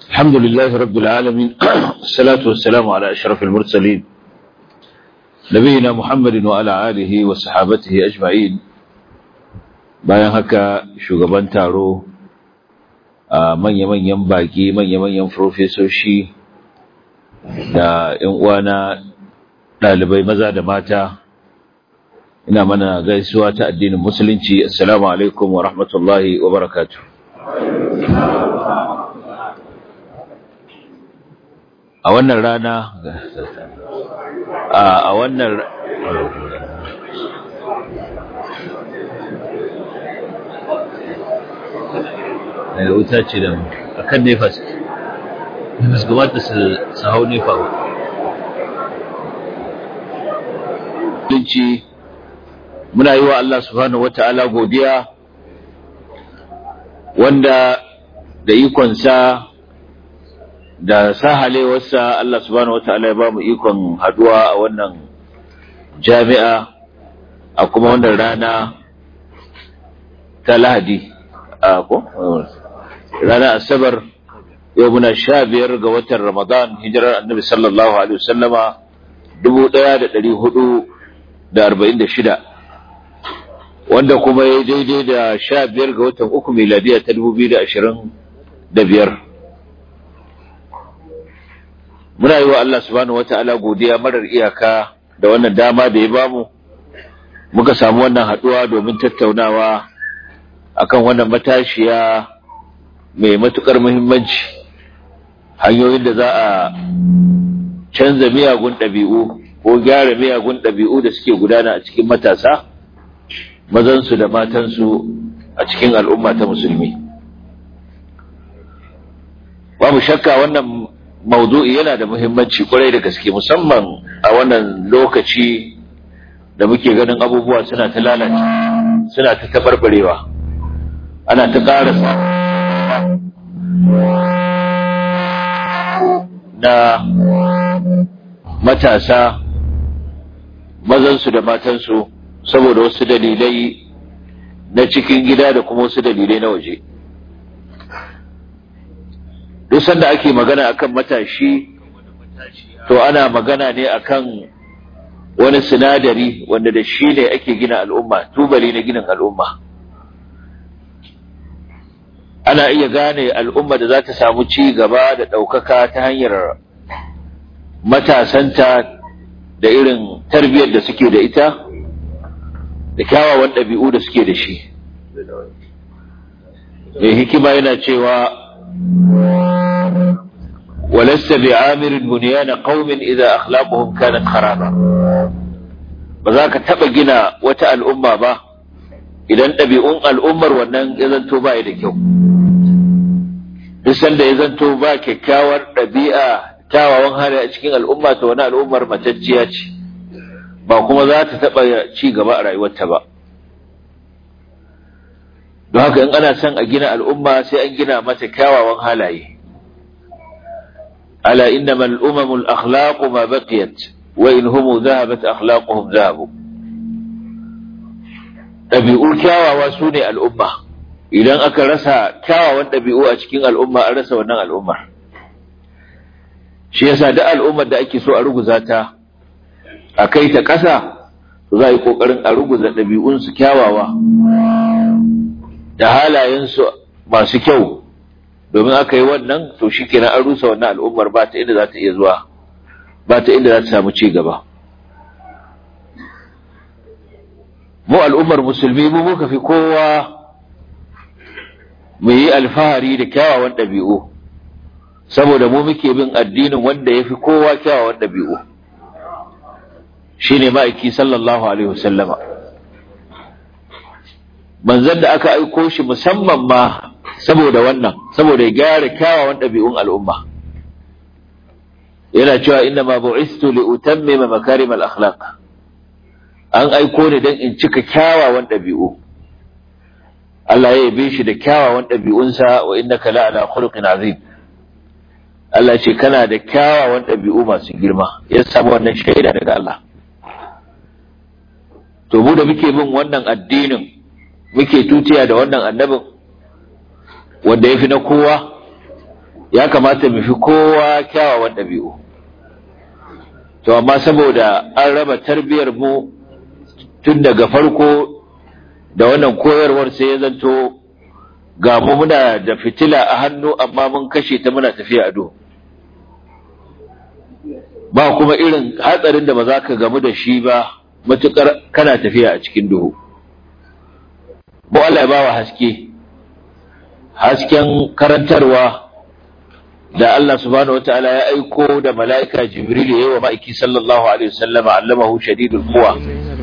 الحمد لله رب العالمين الصلاة والسلام على أشرف المرسلين نبينا محمد وعلى آله وصحابته أجمعين bayan haka shugaban taro a manya-manyan baki manya-manyan profesoshi da 'yan uwana ɗalibai maza da mata ina mana gaisuwa ta addinin musulunci assalamu alaikum wa rahmatullahi wa barakatuh a wannan rana a wannan da wuta ce da a kan nefa su su gabata su hau nefa ba muna yi wa Allah subhanahu wata'ala godiya wanda da ikonsa da sahalewarsa Allah subhanahu wata'ala ya ba mu ikon haduwa a wannan jami'a a kuma wannan rana ta lahadi a ko rana asabar yau muna sha biyar ga watan ramadan hijirar annabi sallallahu alaihi wasallama dubu ɗaya da ɗari hudu da arba'in da shida wanda kuma ya daidai da sha biyar ga watan uku miladiya ta dubu biyu da ashirin da biyar muna yi wa Allah subhanahu wa ta'ala godiya marar iyaka da wannan dama da ya bamu muka samu wannan haɗuwa domin tattaunawa akan wannan matashiya mai matukar muhimmanci hanyoyin da za a canza miyagun ɗabi'u ko gyara miyagun ɗabi'u da suke gudana a cikin matasa mazansu da matansu a cikin al'umma ta musulmi babu shakka wannan maudu'i yana da muhimmanci kwarai da gaske musamman a wannan lokaci da muke ganin abubuwa suna ta lalace suna ta tabarbarewa ana ta ƙara na matasa mazansu da matansu saboda wasu dalilai na cikin gida da kuma wasu dalilai na waje duk sanda ake magana akan matashi to ana magana ne akan wani sinadari wanda da shi ne ake gina al'umma tubali na ginin al'umma ana iya gane al'umma da za ta samu ci gaba da ɗaukaka ta hanyar matasanta da irin tarbiyyar da suke da ita da kyawawan ɗabi'u da suke da shi mai hikima yana cewa walasta bi amirin buniyana qaumin idza akhlaquhum kanat kharaba ba za ka taɓa gina wata al'umma ba idan ɗabi'un al'ummar wannan ya zanto ba da kyau duk sanda ya zanto ba kyakkyawar ɗabi'a kyawawan hali a cikin al'umma ta wani al'ummar matacciya ce ba kuma za ta taɓa ci gaba a rayuwarta ba don haka in ana son a gina al'umma sai an gina mata kyawawan halaye ala innama al'umamul akhlaqu ma baqiyat wa in humu dhahabat akhlaquhum dhahabu ɗabi'u kyawawa su ne al'umma idan aka rasa kyawawan ɗabi'u a cikin al'umma an rasa wannan al'ummar shi yasa da al'ummar da ake so a ruguza ta a kai ta ƙasa za a yi ƙoƙarin a ruguza ɗabi'unsu kyawawa da halayensu masu kyau domin aka yi wannan to shi kenan an rusa wannan al'ummar ba ta inda za ta iya zuwa ba ta inda za ta samu ci gaba mu al'ummar musulmi mu muka fi kowa mu yi alfahari da kyawawan ɗabi'u saboda mu muke bin addinin wanda ya fi kowa kyawawan ɗabi'u shi ne ma'aiki sallallahu alaihi wasallama manzan da aka aiko shi musamman ma saboda wannan saboda ya gyara kyawawan ɗabi'un al'umma yana cewa inna ma bu'istu li utammima makarim al-akhlaq an aiko ni dan in cika kyawawan ɗabi'u Allah ya yabe shi da kyawawan ɗabi'unsa wa innaka la'ala khuluqin azim Allah ce kana da kyawawan ɗabi'u masu girma ya samu wannan shaida daga Allah to mu da muke bin wannan addinin muke tutiya da wannan annabin wanda ya fi na kowa ya kamata mu fi kowa kyawawan ɗabi'u to amma saboda an raba tarbiyar mu tun daga farko da wannan koyarwar sai ya zanto ga mu muna da fitila a hannu amma mun kashe ta muna tafiya a duhu ba kuma irin hatsarin da ba za ka gamu da shi ba matukar kana tafiya a cikin duhu mu Allah ya ba wa haske hasken karantarwa da Allah subhanahu wataala ya aiko da mala'ika Jibril ya yi wa ma'aiki sallallahu alaihi wasallam allamahu shadidul quwa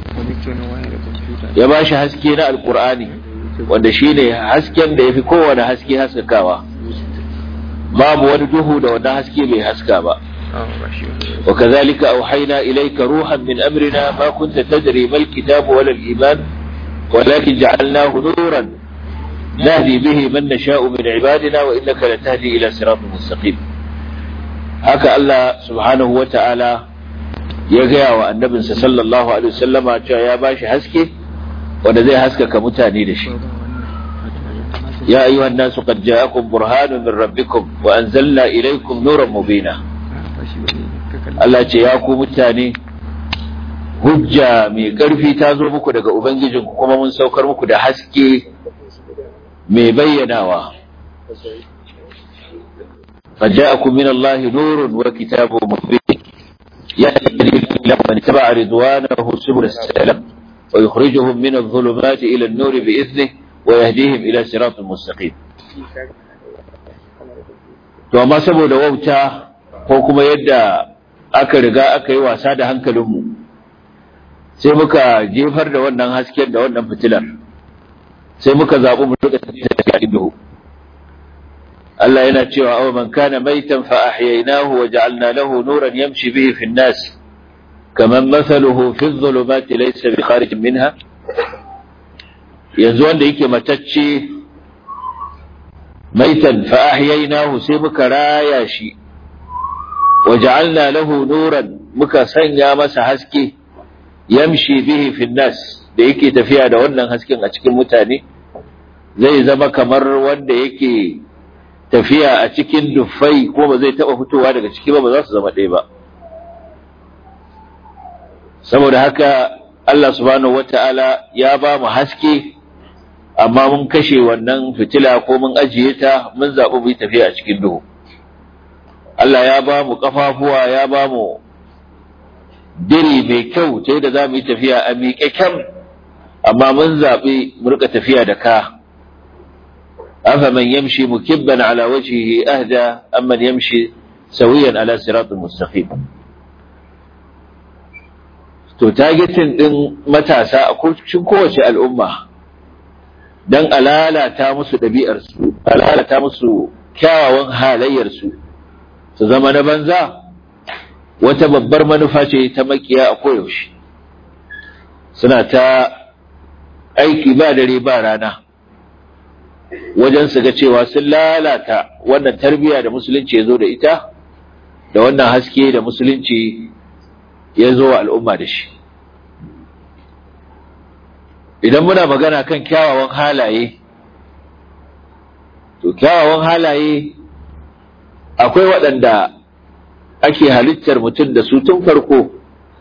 ya ba shi haske na alqur'ani wanda shine hasken da yafi kowane haske haskakawa babu wani duhu da wannan haske bai haska ba وكذلك أوحينا إليك روحا من أمرنا ما كنت تدري ما الكتاب ولا الإيمان ولكن جعلناه نورا نهدي به من نشاء من عبادنا وإنك لتهدي إلى صراط مستقيم هكا الله سبحانه وتعالى يجا والنبي صلى الله عليه وسلم يا باشا حسكي wanda zai haskaka mutane da shi ya ayyuhan nasu qad ja'akum burhanun min rabbikum wa anzalna ilaykum nuran mubina Allah ce ya ku mutane hujja mai ƙarfi ta zo muku daga ubangijinku kuma mun saukar muku da haske mai bayyanawa فجاءكم من الله نور وكتاب مبين يهدي به من اتبع رضوانه سبل السلام ويخرجهم من الظلمات إلى النور بإذنه ويهديهم إلى صراط مستقيم to amma saboda wauta ko kuma yadda aka riga aka yi wasa da hankalinmu sai muka jefar da wannan hasken da wannan fitilar sai muka zaɓi mu rika tafiya duhu Allah yana cewa aw man kana maitan fa ahyaynahu wa ja'alna lahu nuran yamshi bihi fi an-nas kaman mathaluhu fi adh-dhulumati laysa bi kharij minha yanzu wanda yake matacce maitan fa ahyaynahu sai muka raya shi wa ja'alna lahu nuran muka sanya masa haske yamshi bihi fi nas da yake tafiya da wannan hasken a cikin mutane zai zama kamar wanda yake tafiya a cikin dufai ko ba zai taba fitowa daga ciki ba ba za su zama ɗaya ba saboda haka Allah subhanahu wata'ala ya ba mu haske amma mun kashe wannan fitila ko mun ajiye ta mun zaɓi mu yi tafiya a cikin duhu Allah ya ba mu ƙafafuwa ya ba mu diri mai kyau ta yadda za mu yi tafiya a miƙe kyam amma mun zaɓi mu rika tafiya da ka afa man yamshi mukibban ala wajhihi ahda amman yamshi sawiyan ala siratul mustaqim to targetin din matasa a cikin kowace al'umma dan alalata musu ɗabi'arsu alalata musu kyawawan halayyarsu su zama na banza wata babbar manufa ce ta makiya a koyaushe suna ta aiki ba dare ba rana wajen su ga cewa sun lalata wannan tarbiyya da musulunci ya zo da ita da wannan haske da musulunci ya zo wa al'umma da shi idan muna magana kan kyawawan halaye to kyawawan halaye akwai waɗanda ake halittar mutum da su tun farko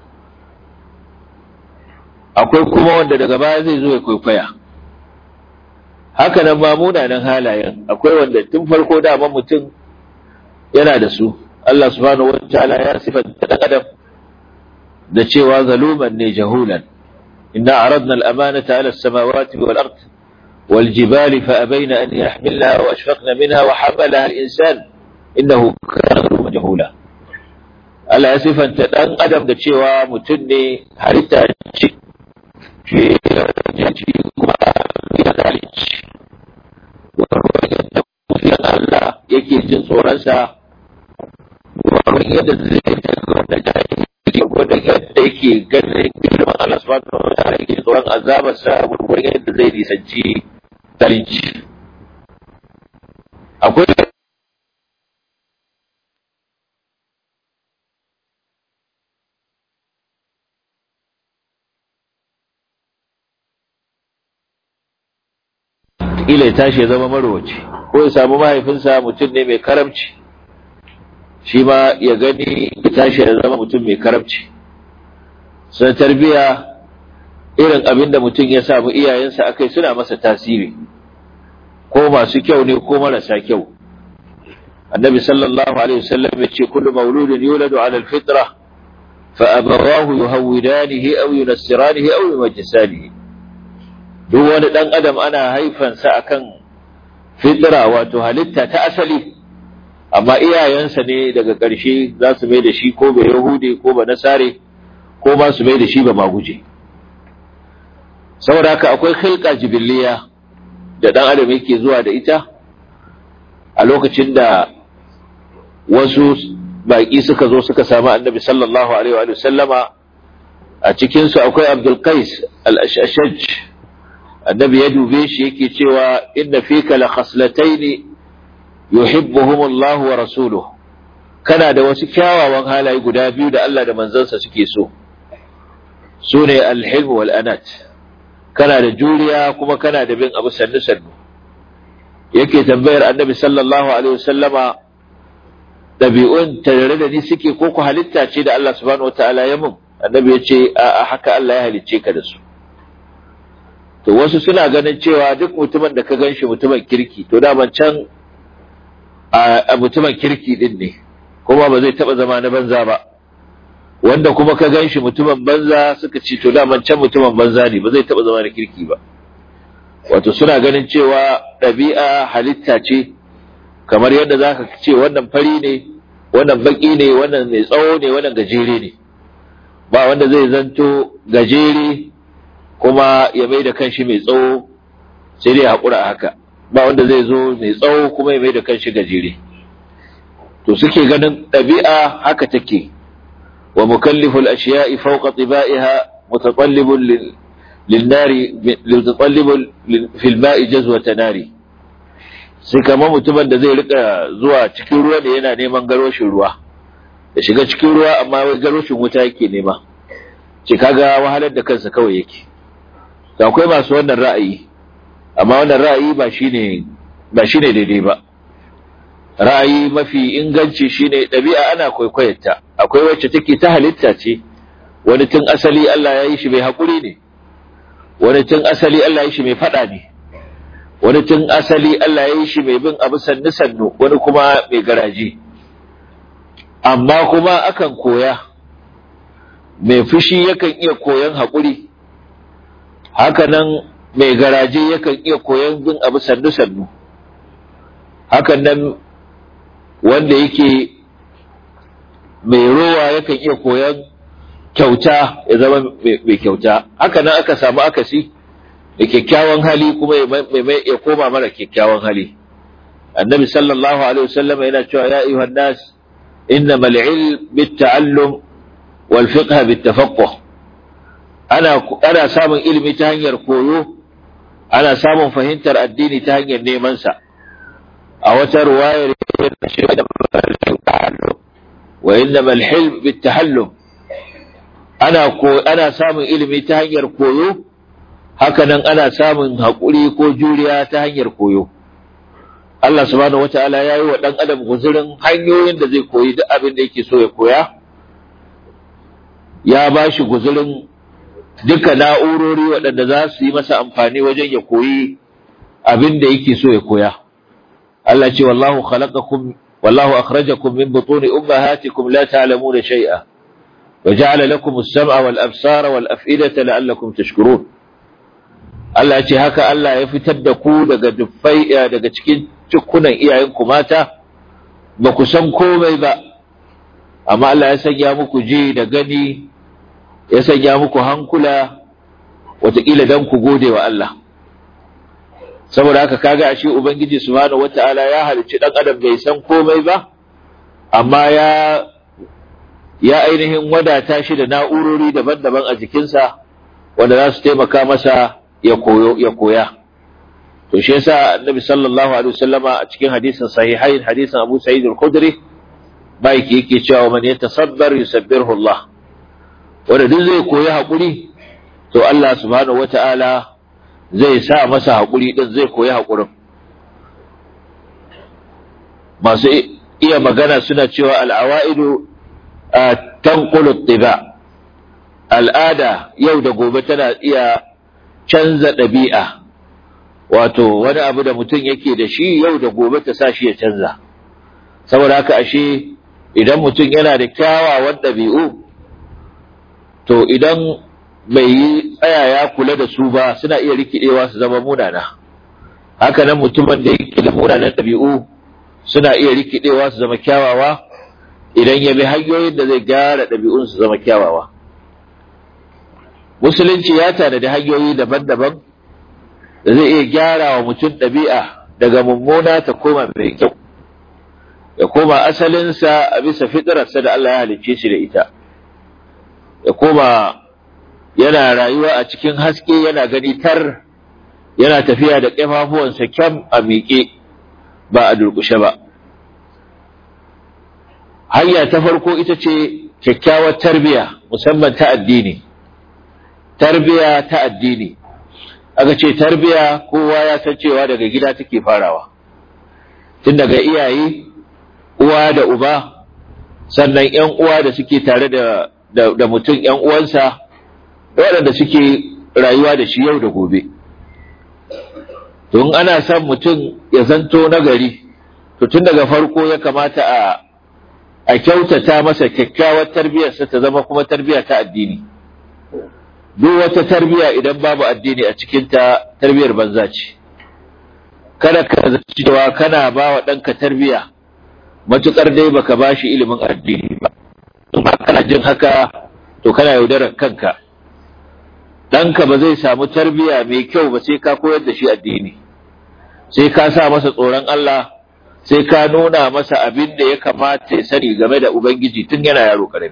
akwai kuma wanda daga baya zai zo ya kwaikwaya haka nan ma munanan halayen akwai wanda tun farko dama mutum yana da su Allah subhanahu wataala ya sifanta dan adam da cewa zaluman ne jahulan inna aradna al-amanata ala as-samawati wal ard wal jibali fa abayna an yahmilnaha wa ashfaqna minha wa hamalaha al-insan innahu kana zaluman jahula Allah ya sifanta dan adam da cewa mutum ne halitta ce ce kuma ya zalunci wanda Allah yake jin tsoronsa wani yadda zai wanda jahili wanda yadda yake ganin girman Allah subhanahu wa ta'ala yake tsoron azabarsa wani yadda zai nisanci zalunci akwai kila ya tashi ya zama marowaci ko ya samu mahaifinsa mutum ne mai karamci shi ma ya gani ya tashi ya zama mutum mai karamci sun tarbiya irin abin da mutum ya samu iyayensa akai suna masa tasiri ko masu kyau ne ko marasa kyau annabi sallallahu alaihi wasallam ya ce kullu mauludin yuladu ala alfitra fa abawahu yuhawidanihi aw yunassiranihi aw yumajjisanihi duk wani dan adam ana haifansa akan fitra wato halitta ta asali amma iyayensa ne daga ƙarshe za su mai da shi ko ba yahudi ko ba nasare ko ba su mai da shi ba maguje saboda haka akwai khilqa jibiliya da dan adam yake zuwa da ita a lokacin da wasu baƙi suka zo suka samu annabi sallallahu alaihi wa sallama a cikinsu akwai abdul qais al-ashaj annabi ya dube shi yake cewa inna fika la khaslatayn yuhibbuhum Allah wa rasuluhu kana da wasu kyawawan halaye guda biyu da Allah da manzansa suke so sune al-hilm wal anat kana da juriya kuma kana da bin abu sannu sannu yake tambayar annabi sallallahu alaihi wasallama ɗabi'un tare da ni suke ko ku halitta ce da Allah subhanahu wataala ya mun annabi ya ce a haka Allah ya halicce ka da su to wasu suna ganin cewa duk mutumin da ka gan shi mutumin kirki to da can a mutumin kirki din ne kuma ba zai taba zama na banza ba wanda kuma ka gan shi mutumin banza suka ce to da can mutumin banza ne ba zai taba zama na kirki ba wato suna ganin cewa ɗabi'a halitta ce kamar yadda za ka ce wannan fari ne wannan baki ne wannan mai tsawo ne wannan gajere ne ba wanda zai zanto gajere kuma ya mai da kanshi mai tsawo sai dai haƙura haka ba wanda zai zo mai tsawo kuma ya mai da kanshi gajere to suke ganin ɗabi'a haka take wa mukalliful ashiya'i fawqa tibaiha mutatallibun للنار لتطلب في الماء جزوة ناري sai kamar mutumin da zai rika zuwa cikin ruwa da yana neman garoshin ruwa da shiga cikin ruwa amma wai garoshin wuta yake nema ce kaga wahalar da kansa kawai yake da akwai masu wannan ra'ayi amma wannan ra'ayi ba shine ba shine daidai ba ra'ayi mafi inganci shine ɗabi'a ana kwaikwayarta akwai wacce take ta halitta ce wani tun asali Allah ya yi shi mai haƙuri ne wani tun asali Allah ya yi shi mai faɗa ne wani tun asali Allah ya yi shi mai bin abu sannu sannu wani kuma mai garaji amma kuma akan koya mai fushi yakan iya koyan haƙuri hakanan mai garaje yakan iya koyan bin abu sannu sannu hakan nan wanda yake mai rowa yakan iya koyan kyauta ya zama mai kyauta haka nan aka samu akasi da kyakkyawan hali kuma ya koma mara kyakkyawan hali annabi sallallahu alaihi wasallam yana cewa ya ayyuhan nas innamal ilm bitta'allum wal fiqh bittafaqquh ana ana samun ilimi ta hanyar koyo ana samun fahimtar addini ta hanyar neman sa a wata ruwayar wa innamal hilm bittahallum ana ko ana samun ilimi ta hanyar koyo hakanan ana samun haƙuri ko juriya ta hanyar koyo Allah subhanahu wata'ala ya yi wa ɗan adam guzurin hanyoyin da zai koyi duk abin da yake so ya koya ya ba shi guzurin duka na'urori waɗanda za su yi masa amfani wajen ya koyi abin da yake so ya koya Allah ce wallahu khalaqakum wallahu akhrajakum min butuni ummahatikum la ta'lamuna shay'a وجعل لكم السمع والأبصار والأفئدة لعلكم تشكرون Allah ce haka Allah ya fitar da ku daga duffai daga cikin cikunan iyayenku mata ba ku san komai ba amma Allah ya sanya muku ji da gani ya sanya muku hankula wataƙila don ku gode wa Allah saboda haka kaga ashe ubangiji subhanahu wata'ala ya halicci dan adam bai san komai ba amma ya ya ainihin wadata shi da na'urori daban-daban a jikinsa wanda za su taimaka masa ya koyo ya koya to shi yasa annabi sallallahu alaihi wasallama a cikin hadisin sahihain hadisin Abu Sa'id al-Khudri bai yake cewa man yatasabbar yusabbirhu Allah wanda duk zai koyi hakuri to Allah subhanahu wata'ala zai sa masa hakuri din zai koyi hakurin masu iya magana suna cewa al'awa'idu tanqulu tiba al'ada yau da gobe tana iya canza ɗabi'a wato wani abu da mutum yake da shi yau da gobe ta sa shi ya canza saboda haka ashe idan mutum yana da kyawawan ɗabi'u to idan bai yi tsaya ya kula da su ba suna iya rikidewa su zama munana haka nan mutumin da yake da munanan ɗabi'u suna iya rikidewa su zama kyawawa idan ya bi hanyoyin da zai gyara ɗabi'un su zama kyawawa musulunci ya tanadi hanyoyi daban-daban da zai iya gyara wa mutum ɗabi'a daga mummuna ta koma mai kyau ya koma asalinsa a bisa fitararsa da Allah ya halicce shi da ita ya koma yana rayuwa a cikin haske yana gani tar yana tafiya da ƙafafuwansa kyam a miƙe ba a durƙushe ba hanya ta farko ita ce kyakkyawar tarbiya musamman ta addini tarbiya ta addini aka ce tarbiya kowa ya san cewa daga gida take farawa tun daga iyaye uwa da uba sannan ‘yan uwa da suke tare da, da, mutum ‘yan uwansa waɗanda suke rayuwa da shi yau da gobe tun ana son mutum ya zanto nagari to tun daga farko ya kamata a a kyautata masa kyakkyawar tarbiyarsa ta zama kuma tarbiya ta addini duk wata tarbiya idan babu addini a cikinta tarbiyar banza ce kada ka zaci cewa kana ba wa ɗanka tarbiya matuƙar dai baka ba shi ilimin addini ba in ba kana jin haka to kana yaudarar kanka ɗanka ba zai samu tarbiya mai kyau ba sai ka koyar da shi addini sai ka sa masa tsoron Allah sai ka nuna masa abin da ya kamata ya sani game da Ubangiji tun yana yaro karami.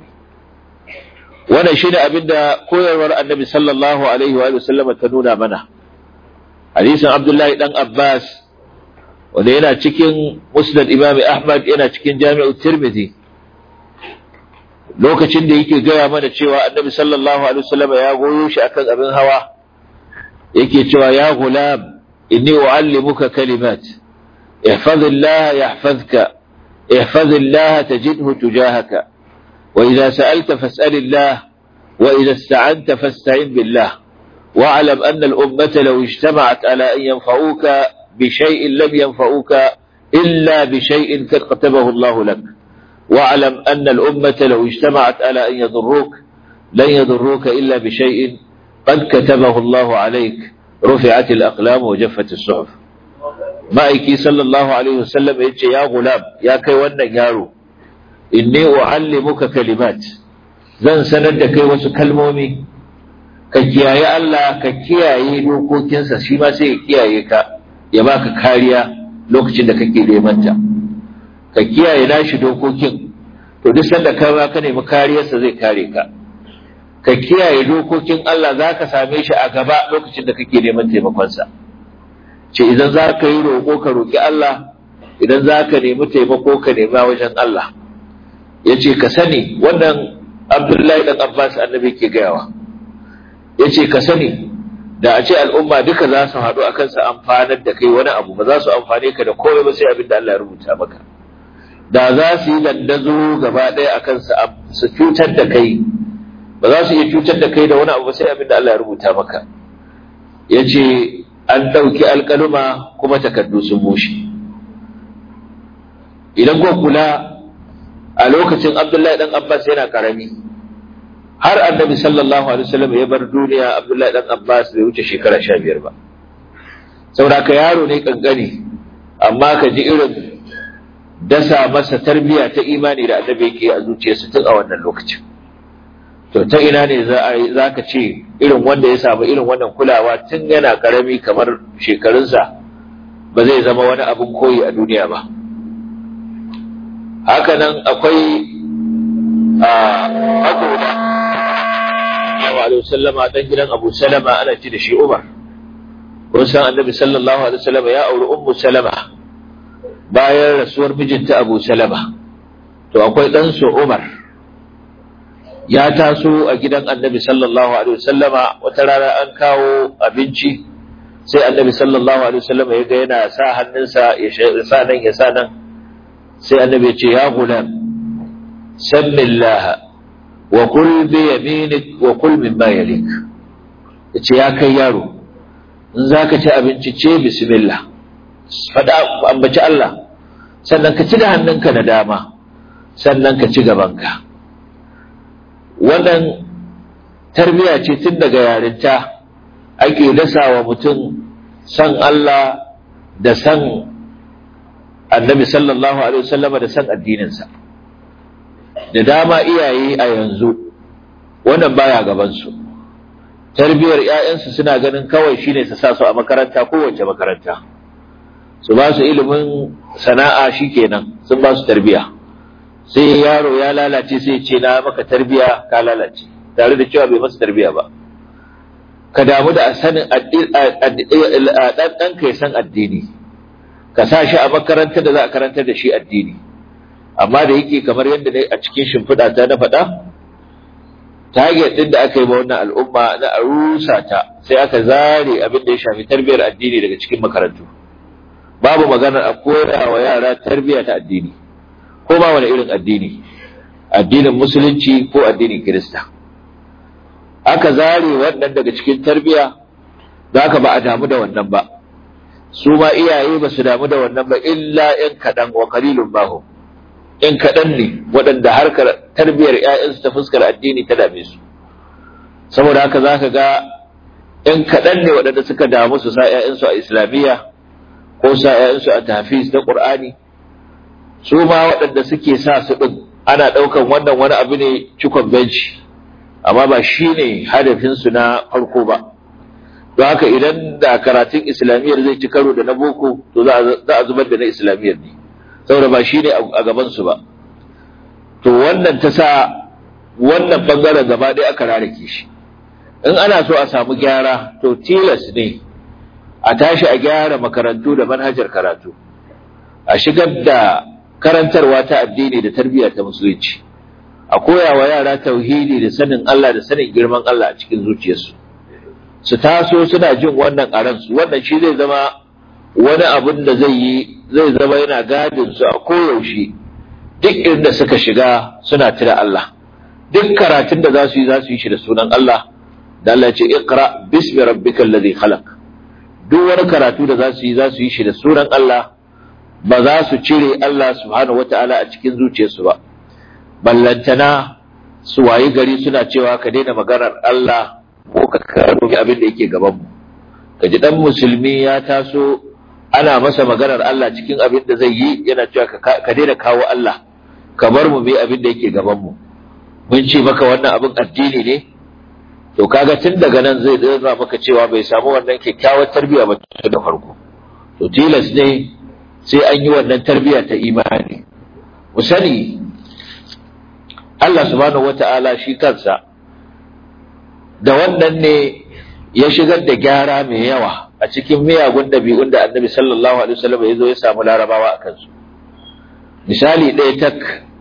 Wannan shi ne abin da koyarwar annabi sallallahu Alaihi wa sallama ta nuna mana. Hadisin Abdullahi ɗan Abbas, wanda yana cikin Musnad Imam Ahmad yana cikin Jami'u Tirmidhi. Lokacin da yake gaya mana cewa annabi sallallahu Alaihi wasallama ya goyo shi akan abin hawa, yake cewa ya gulam, inni u'allimuka kalimat. احفظ الله يحفظك احفظ الله تجده تجاهك وإذا سألت فاسأل الله وإذا استعنت فاستعن بالله واعلم أن الأمة لو اجتمعت على أن ينفعوك بشيء لم ينفعوك إلا بشيء قد كتبه الله لك واعلم أن الأمة لو اجتمعت على أن يضروك لن يضروك إلا بشيء قد كتبه الله عليك رفعت الأقلام وجفت الصحف ma'aiki sallallahu alaihi wasallam ya ce ya gulam ya kai wannan yaro inni u'allimuka kalimat zan sanar da kai wasu kalmomi ka kiyaye Allah ka kiyaye dokokinsa shi ma sai ya kiyaye ka ya baka kariya lokacin da kake neman ta ka kiyaye nashi dokokin to duk sanda ka ba ka nemi kariyarsa zai kare ka ka kiyaye dokokin Allah za ka same shi a gaba lokacin da kake neman taimakonsa ce idan za ka yi roƙo ka roƙi Allah idan za ka nemi taimako ka nema wajen Allah ya ce ka sani wannan abdullahi ɗan abbas annabi ke gayawa ya ce ka sani da a ce al'umma duka za su haɗu a kansa amfanar da kai wani abu ba za su amfane ka da komai ba sai abin da Allah ya rubuta maka da za su yi dandazo gaba ɗaya a kansa su cutar da kai ba za su iya cutar da kai da wani abu ba sai abin da Allah ya rubuta maka ya ce an ɗauki alƙaluma kuma takardu sun bushe idan ko kula a lokacin abdullahi ɗan abbas yana ƙarami har annabi sallallahu alaihi wasallam ya bar duniya abdullahi ɗan abbas bai wuce shekara sha biyar ba saboda ka yaro ne ƙanƙani amma ka ji irin dasa masa tarbiyya ta imani da annabi yake a zuciyarsa tun a wannan lokacin to ta ina ne za ka ce irin wanda ya samu irin wannan kulawa tun yana karami kamar shekarunsa ba zai zama wani abin koyi a duniya ba hakanan akwai a agoda yawa alaihi sallama dan gidan abu salama ana ci da shi umar kun san annabi sallallahu alaihi wasallam ya auri ummu salama bayan rasuwar mijinta abu salama to akwai ɗansu umar ya taso a gidan annabi sallallahu alaihi wasallama wata rana an kawo abinci sai annabi sallallahu alaihi wasallama ya ga yana sa hannunsa ya sa nan ya sa nan sai annabi ce ya gulam sammillaha wa kul bi yaminik wa kul mimma yalik yace ya kai yaro in zaka ci abinci ce bismillah fada ambaci Allah sannan ka ci da hannunka na dama sannan ka ci gabanka wannan tarbiya ce tun daga yarinta ake dasa wa mutum san Allah da san annabi sallallahu alaihi wasallama da san addininsa da dama iyaye a yanzu wannan baya gabansu tarbiyar ‘ya'yansu suna ganin kawai shine su sa su a makaranta kowace makaranta su ba su ilimin sana'a shikenan sun ba su tarbiya sai yaro ya lalace sai ce na maka tarbiya ka lalace tare da cewa bai masa tarbiya ba ka damu da sanin ɗanɗanka ya san addini ka sa shi a makarantar da za a karantar da shi addini amma da yake kamar yadda ne a cikin shimfiɗa ta na faɗa target ɗin da aka yi wa wannan al'umma na a rusa ta sai aka zare abin da ya shafi tarbiyyar addini daga cikin makarantu babu maganar a koya wa yara tarbiyya ta addini ko ma wani irin addini addinin musulunci ko addinin kirista aka zare wannan daga cikin tarbiyya za ka ba a damu da wannan ba su ma iyaye ba su damu da wannan ba illa in kaɗan wa kalilun bahu in kaɗan ne waɗanda harkar tarbiyyar ‘ya'yansu ta fuskar addini ta dame su saboda haka za ka ga in kaɗan ne waɗanda suka damu su sa ‘ya'yansu a islamiyya ko sa ‘ya'yansu a tafiz na ƙur'ani su ma waɗanda suke sa su ɗin ana ɗaukan wannan wani abu ne cikon benci amma ba shi ne hadafinsu na farko ba don haka idan da karatun islamiyyar zai ci karo da na boko to za a zubar da na islamiyyar ne saboda ba shi ne a gabansu ba to wannan ta sa wannan bangaren gaba ɗaya aka rarrake shi in ana so a samu gyara to tilas ne a tashi a gyara makarantu da manhajar karatu a shigar da karantarwa ta addini da tarbiyya ta musulunci a koya wa yara tauhidi da sanin Allah da sanin girman Allah a cikin zuciyarsu su taso suna jin wannan a ransu wannan shi zai zama wani abun da zai yi zai zama yana gadin su a koyaushe duk inda suka shiga suna tuna Allah duk karatun da za su yi za su yi shi da sunan Allah da Allah ce iqra bismi rabbikal ladhi khalaq duk wani karatu da za su yi za su yi shi da sunan Allah ba za su cire Allah subhanahu wata'ala a cikin zuciyarsu ba ballantana su wayi gari suna cewa ka daina maganar Allah ko ka karo abin da yake gaban mu ka ji dan musulmi ya taso ana masa maganar Allah cikin abin da zai yi yana cewa ka daina kawo Allah ka bar mu bi abin da yake gaban mu mun ce maka wannan abin addini ne to kaga tun daga nan zai dora maka cewa bai samu wannan kyakkyawar tarbiyya ba tun da farko to tilas ne sai an yi wannan tarbiyya ta imani mu sani Allah subhanahu wata'ala shi kansa da wannan ne ya shigar da gyara mai yawa a cikin miyagun ɗabi'un da annabi sallallahu alaihi wasallam ya zo ya samu larabawa a kansu misali ɗaya tak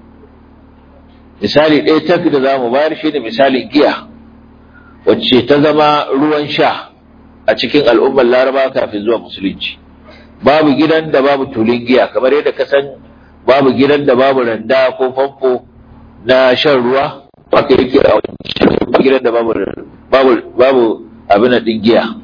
misali ɗaya tak da za mu bayar shi ne misalin giya wacce ta zama ruwan sha a cikin al'ummar larabawa kafin zuwa musulunci babu gidan da babu tulin giya kamar yadda ka san babu gidan da babu randa ko famfo na shan ruwa haka yake a wancan gidan da babu babu babu abin din giya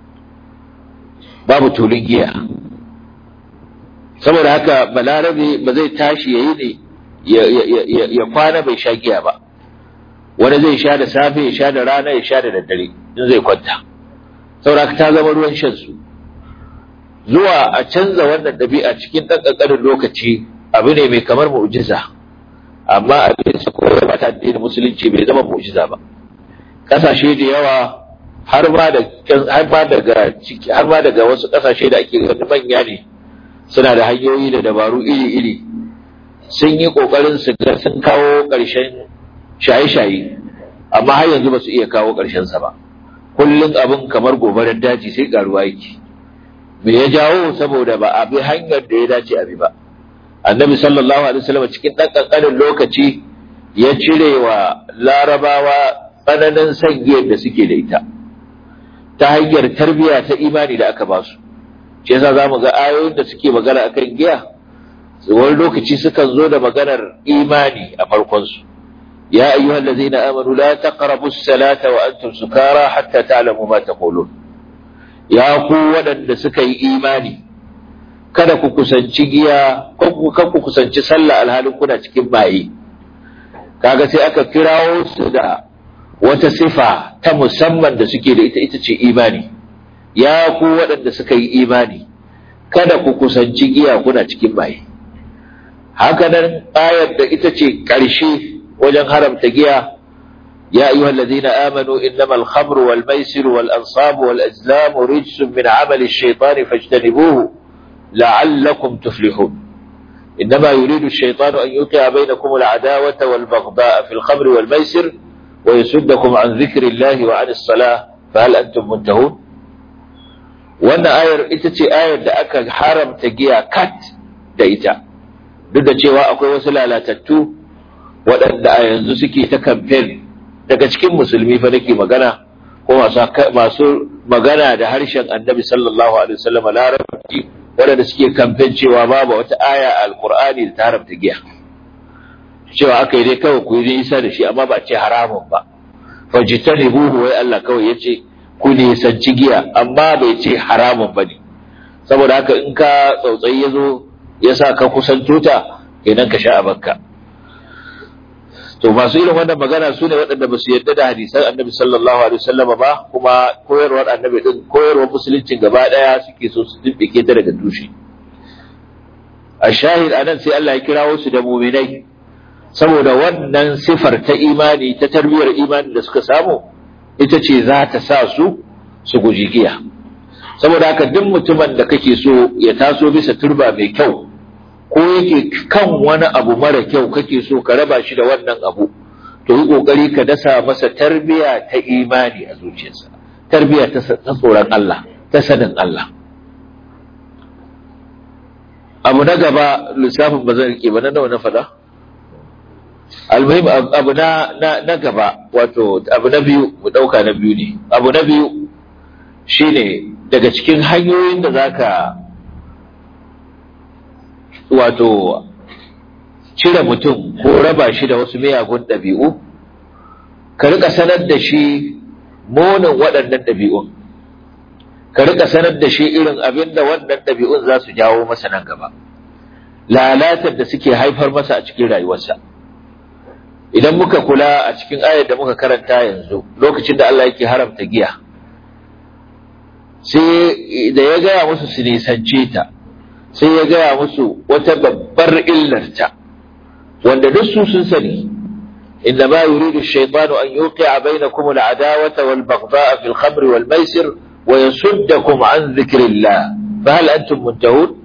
babu tulin giya saboda haka balarabe ba zai tashi yayi ne ya kwana bai sha giya ba wani zai sha da safe ya sha da rana ya sha da daddare in zai kwanta saboda haka ta zama ruwan shan su zuwa a canza wannan ɗabi'a cikin ɗan ƙanƙanin lokaci abu ne mai kamar mu'jiza amma abin su koyar ba ta addinin musulunci bai zama mu'jiza ba ƙasashe da yawa har ma da har ma daga ciki har ma daga wasu ƙasashe da ake ganin manya ne suna da hanyoyi da dabaru iri-iri sun yi ƙoƙarin su ga sun kawo ƙarshen shaye-shaye amma har yanzu ba su iya kawo ƙarshen sa ba kullum abin kamar gobarar daji sai ƙaruwa yake me ya jawo saboda ba a bi hanyar da ya dace a bi ba annabi sallallahu alaihi wasallam cikin ɗan ƙanƙanin lokaci ya cire wa larabawa tsananin san giyar da suke da ita ta hanyar tarbiyya ta imani da aka ba su shi yasa za mu ga ayoyin da suke magana akan giya wani lokaci sukan zo da maganar imani a farkonsu ya ayyuhal ladzina amanu la taqrabu as-salata wa antum sukara hatta ta'lamu ma taqulun ya ku waɗanda suka yi imani kada ku kusanci giya kan ku kusanci sallah alhalin kuna cikin maye kaga sai aka kirawo su da wata sifa ta musamman da suke da ita ita ce imani ya ku waɗanda suka yi imani kada ku kusanci giya kuna cikin maye haka nan ayar da ita ce ƙarshe wajen haramta giya يا أيها الذين آمنوا إنما الخمر والميسر والأنصاب والأزلام رجس من عمل الشيطان فاجتنبوه لعلكم تفلحون إنما يريد الشيطان أن يوقع بينكم العداوة والبغضاء في الخمر والميسر ويسدكم عن ذكر الله وعن الصلاة فهل أنتم منتهون وأن آية إتتي آية دأك حرم تجيها كات دايتا duk da cewa akwai wasu lalatattu waɗanda a yanzu suke ta kamfen daga cikin musulmi fa nake magana ko masu magana da harshen annabi sallallahu alaihi wasallam larabci waɗanda suke kamfen cewa babu wata aya a alqur'ani da ta haramta giya cewa aka yi dai kawai ku yi nisa da shi amma ba ce haramun ba fajtanibuhu wai Allah kawai yace ku nisanci giya amma bai ce haramun ba ne saboda haka in ka tsautsayi ya zo ya sa ka kusanto ta kenan ka sha a bakka to masu irin wannan magana su ne waɗanda ba su yarda da hadisan annabi sallallahu alaihi wasallam ba kuma koyarwar annabi din koyarwar musuluncin gaba ɗaya suke so su dibbike ta daga tushe a shahid anan sai Allah ya kirawo su da muminai saboda wannan sifar ta imani ta tarbiyyar imani da suka samu ita ce za ta sa su su guji giya saboda haka duk mutumin da kake so ya taso bisa turba mai kyau ko yake kan wani abu mara kyau kake so ka raba shi da wannan abu to yi kokari ka dasa masa tarbiya ta imani a zuciyarsa tarbiya ta tsoron Allah ta sanin Allah abu na gaba lissafin ba zan rike ba na nawa na fada almuhim abu na na gaba wato abu na biyu mu dauka na biyu ne abu na biyu shine daga cikin hanyoyin da zaka wato cire mutum ko raba shi da wasu miyagun ɗabi'u ka rika sanar da shi munin waɗannan ɗabi'un ka rika sanar da shi irin abin da wannan ɗabi'un za su jawo masa nan gaba lalatar da suke haifar masa a cikin rayuwarsa idan muka kula a cikin ayar da muka karanta yanzu lokacin da Allah yake haramta giya sai da ya gaya musu su nisance ta sai ya gaya musu wata babbar illarta wanda duk su sun sani inda ma yuridu shaytanu an yuqi'a bainakum al-adawata wal baghdha'a fil khamri wal maisir wa yasuddakum an dhikrillah fa hal antum muntahun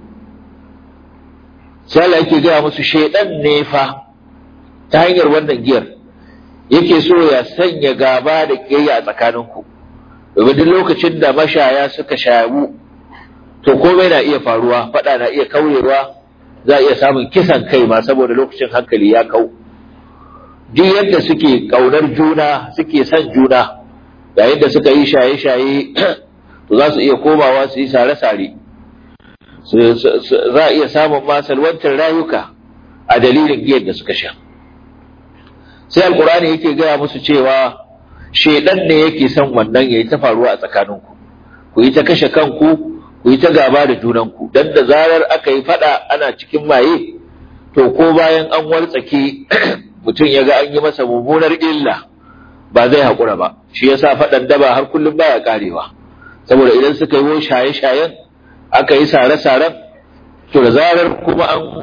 sai Allah yake gaya musu shaydan ne fa ta hanyar wannan giyar yake so ya sanya gaba da kiyayya a tsakaninku domin duk lokacin da mashaya suka shayu to komai na iya faruwa fada na iya kaurewa za a iya samun kisan kai ma saboda lokacin hankali ya kau duk yadda suke kaunar juna suke son juna yayin da suka yi shaye-shaye to za su iya komawa su yi sare-sare za a iya samun masalwantar rayuka a dalilin giyar da suka sha sai alkurani yake gaya musu cewa shedan ne yake son wannan yayi ta faruwa a tsakaninku ku yi ta kashe kanku ku yi ta gaba da junanku dan da zarar aka yi fada ana cikin maye to ko bayan an wartsake mutum ya ga an yi masa mummunar illa ba zai haƙura ba shi yasa faɗan daba har kullum baya karewa saboda idan suka yi shaye-shayen aka yi sare-saren to da zarar kuma an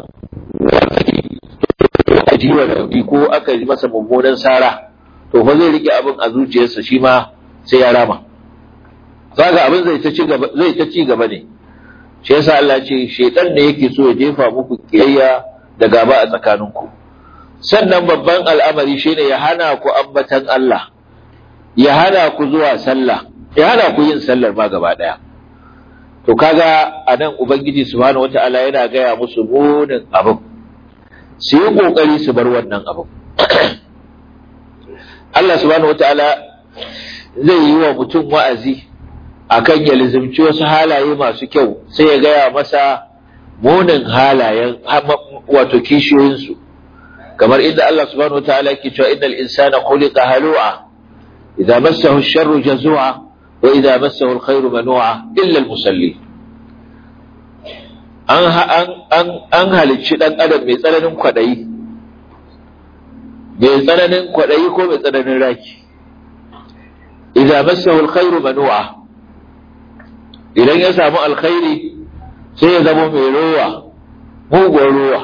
aka ji wa rauni ko aka yi masa mummunan sara to fa zai rike abin a zuciyarsa shi ma sai ya rama zaga abin zai ta ci gaba zai ta ci gaba ne shi yasa Allah ce shaytan ne yake so ya jefa muku kiyayya da gaba a tsakaninku sannan babban al'amari shine ya hana ku ambatan Allah ya hana ku zuwa sallah ya hana ku yin sallar ma gaba daya to kaga anan ubangiji subhanahu wataala yana gaya musu munin abin su yi kokari su bar wannan abin Allah subhanahu wataala zai yi wa mutum wa'azi akan ya lizimci wasu halaye masu kyau sai ya gaya masa munin halayen wato kishiyoyinsu kamar inda Allah subhanahu wataala yake cewa innal insana khuliqa halu'a idza massahu ash-sharru jazu'a wa idza massahu al-khairu manu'a illa al-musalli an an an halicci dan adam mai tsananin kwadayi mai tsananin kwadayi ko mai tsananin raki idza massahu al-khairu manu'a idan ya samu alkhairi sai ya zama mai rowa mugun rowa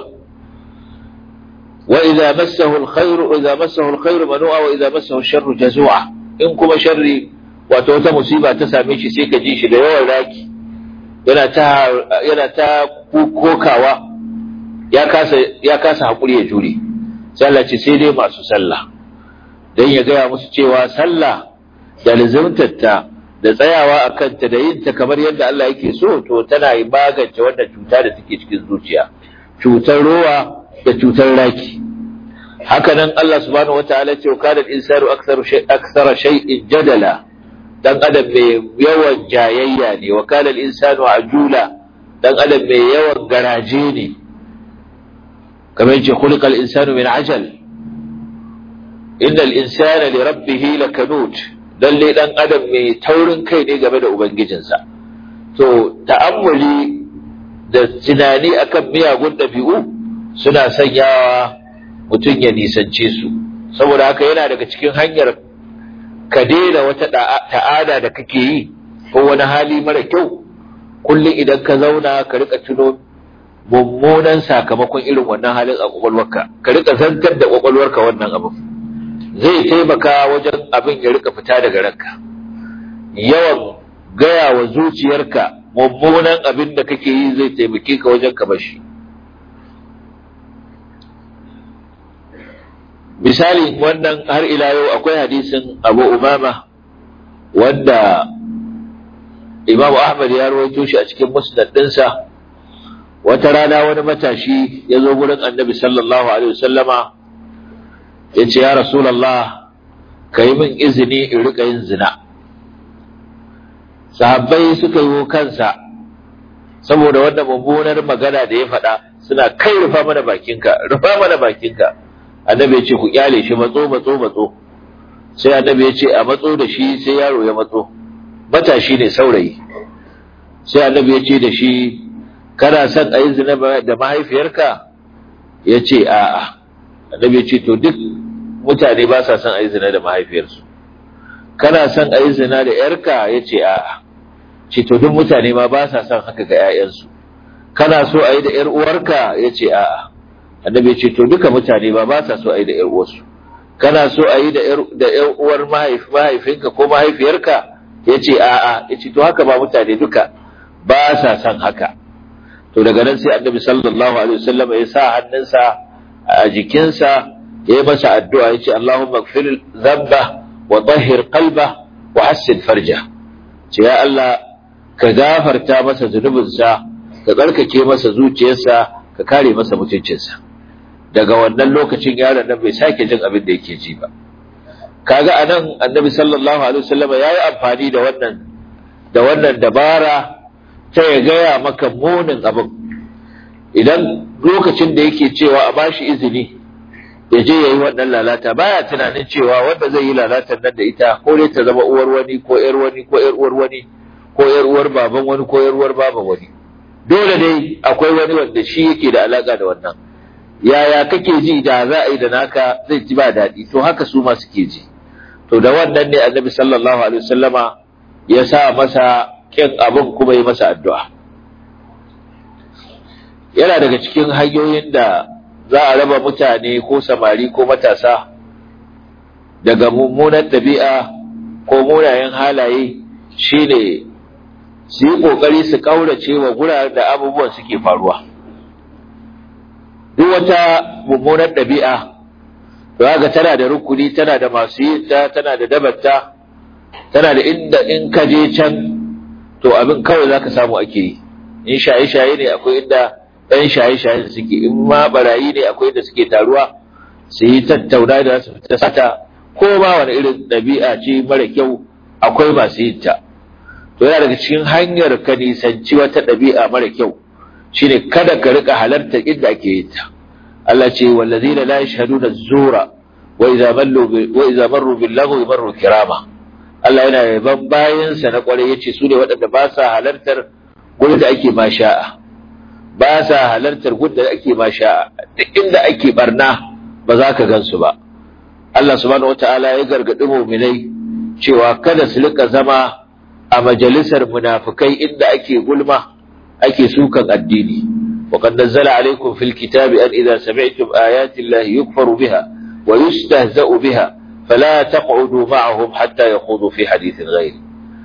wa idza massahu alkhairu idza massahu alkhairu manu'a wa idza massahu sharru jazua in kuma sharri wato wata musiba ta same shi sai ka ji shi da yawan raki yana ta yana ta kokawa ya kasa ya kasa hakuri ya jure sallah ce sai dai masu sallah dan ya gaya musu cewa sallah da lizimtatta da tsayawa a kanta da yin ta kamar yadda Allah yake so to tana yi magance wannan cuta da take cikin zuciya cutar rowa da cutar raki haka nan Allah subhanahu wataala ce wa kana al-insanu aktharu shay akthara shay'in jadala dan adam mai yawan jayayya ne wa kana al-insanu ajula dan adam mai yawan garaje ne kamar yace khuliqa al-insanu min ajal innal insana li rabbih lakanut lalle dan adam mai taurin kai ne game da ubangijinsa to ta'ammuli da tunani akan miyagun ɗabi'u suna sanyawa mutum ya nisance su saboda haka yana daga cikin hanyar ka daina wata ta'ada da kake yi ko wani hali mara kyau kullum idan ka zauna ka rika tuno mummunan sakamakon irin wannan halin a kwakwalwarka ka rika zantar da kwakwalwarka wannan abin zai taimaka wajen abin ya rika fita daga ranka yawan gaya wa zuciyarka mummunan abin da kake yi zai taimake ka wajen ka bashi misali wannan har ila yau akwai hadisin abu umama wanda imamu ahmad ya rawaito shi a cikin musnad ɗinsa wata rana wani matashi ya zo gurin annabi sallallahu alaihi wasallama ya ce ya rasulallah ka yi min izini in rika yin zina sahabbai suka yi kansa saboda wannan mummunar magana da ya faɗa suna kai rufa mana bakinka rufa mana bakinka annabi ya ce ku kyale shi matso matso matso sai annabi ya ce a matso da shi sai yaro ya matso matashi ne saurayi sai annabi ya ce da shi kana son a yi zina da mahaifiyarka ya ce a'a annabi ya ce to duk mutane ba sa son a yi zina da mahaifiyarsu kana son a yi zina da yarka ya ce a'a ce to duk mutane ma ba sa son haka ga 'ya'yansu kana so a yi da yar uwarka ya ce a'a annabi ya ce to duka mutane ba ba sa so a yi da yar uwarsu kana so a yi da yar uwar mahaifinka ko mahaifiyarka ya ce a'a ya ce to haka ba mutane duka ba sa son haka to daga nan sai annabi sallallahu alaihi wasallam ya sa hannunsa a jikinsa ya yi masa addu'a ya ce Allahumma gfir zamba wa tahhir qalba wa hassin farja ce ya Allah ka gafarta masa zunubinsa ka tsarkake masa zuciyarsa ka kare masa mutuncinsa daga wannan lokacin yaron nan bai sake jin abin da yake ji ba kaga anan annabi sallallahu alaihi wasallam ya yi amfani da wannan da wannan dabara ta ya gaya maka munin abin idan lokacin da yake cewa a bashi izini ya je ya yi wannan lalata baya tunanin cewa wanda zai yi lalatar nan da ita ko dai ta zama uwar wani ko yar wani ko yar uwar wani ko yar uwar baban wani ko yar uwar baban wani dole dai akwai wani wanda shi yake da alaka da wannan yaya kake ji da za a yi da naka zai ji ba daɗi to haka su ma suke ji to da wannan ne annabi sallallahu alaihi wasallama ya sa masa kin abin kuma yi masa addu'a yana daga cikin hanyoyin da za a raba mutane ko samari ko matasa daga mummunan ɗabi'a ko munayen halaye shine su yi ƙoƙari su ƙaurace wa guraren da abubuwan suke faruwa duk wata mummunan ɗabi'a ga tana da rukuni tana da masu yin ta tana da dabarta tana da inda in ka je can to abin kawai za ka samu ake yi in shaye-shaye ne akwai inda ɗan shaye-shaye suke in ma barayi ne akwai da suke taruwa su yi tattauna da su fita sata ko ma wani irin ɗabi'a ce mara kyau akwai masu yin ta to yana daga cikin hanyar ka nisanci wata ɗabi'a mara kyau shine kada ka rika halarta inda ake yin ta Allah ce wallazina la yashhaduna az-zura wa idza mallu wa idza marru bil lagwi marru kirama Allah yana yaban bayansa na kwarai yace su ne waɗanda ba sa halartar gurin da ake ma sha'a ba sa halartar gurin da ake ma sha'a duk inda ake barna ba za ka gansu ba Allah subhanahu wataala ya gargaɗi mu'minai cewa kada su rika zama a majalisar munafikai inda ake gulma ake sukan addini وقد نزل عليكم في الكتاب أن إذا سمعتم آيات الله يكفر بها ويستهزأ بها فلا تقعدوا معهم حتى يخوضوا في حديث غيره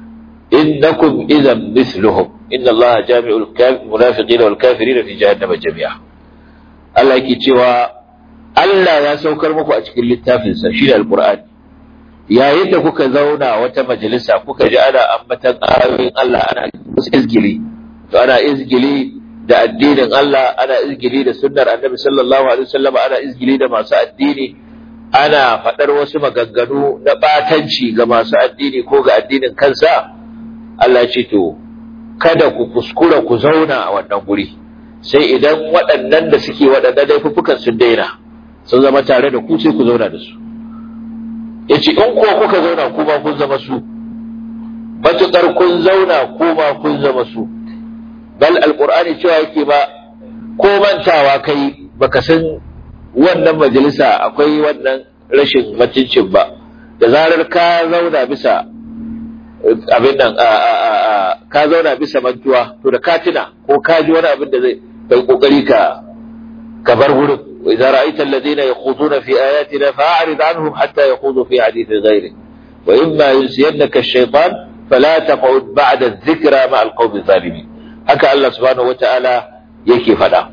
إنكم إذا مثلهم إن الله جامع المنافقين والكافرين في جهنم جميعا الله يكي cewa Allah ya saukar muku a cikin littafinsa shi Al-Qur'ani yayin da kuka zauna wata majalisa kuka ji ana ambatan ayoyin Allah ana izgili to ana izgili da addinin Allah ana izgili da sunnar Annabi sallallahu alaihi wasallam ana izgili da masu addini ana faɗar wasu maganganu na ɓatanci ga masu addini ko ga addinin kansa Allah ce to kada ku kuskura ku zauna a wannan guri sai idan waɗannan da suke waɗannan laifuffukan sun daina sun zama tare da ku sai ku zauna da su yace in ko kuka zauna ku ba kun zama su matuƙar kun zauna ku ba kun zama su bal alqur'ani cewa yake ba ko mantawa kai baka san wannan majalisa akwai wannan rashin mutuncin ba da zarar ka zauna bisa abin nan ka zauna bisa mantuwa to da katina ko ka ji wani abin da zai kai kokari ka ka bar wurin wa idza ra'aita alladhina yakhuduna fi ayatina fa'rid anhum hatta yakhudu fi hadithin ghairi wa imma yunsiyannaka ash-shaytan fala taq'ud ba'da adh-dhikra ma'a al-qawmi adh-dhalimin haka Allah subhanahu wata'ala yake faɗa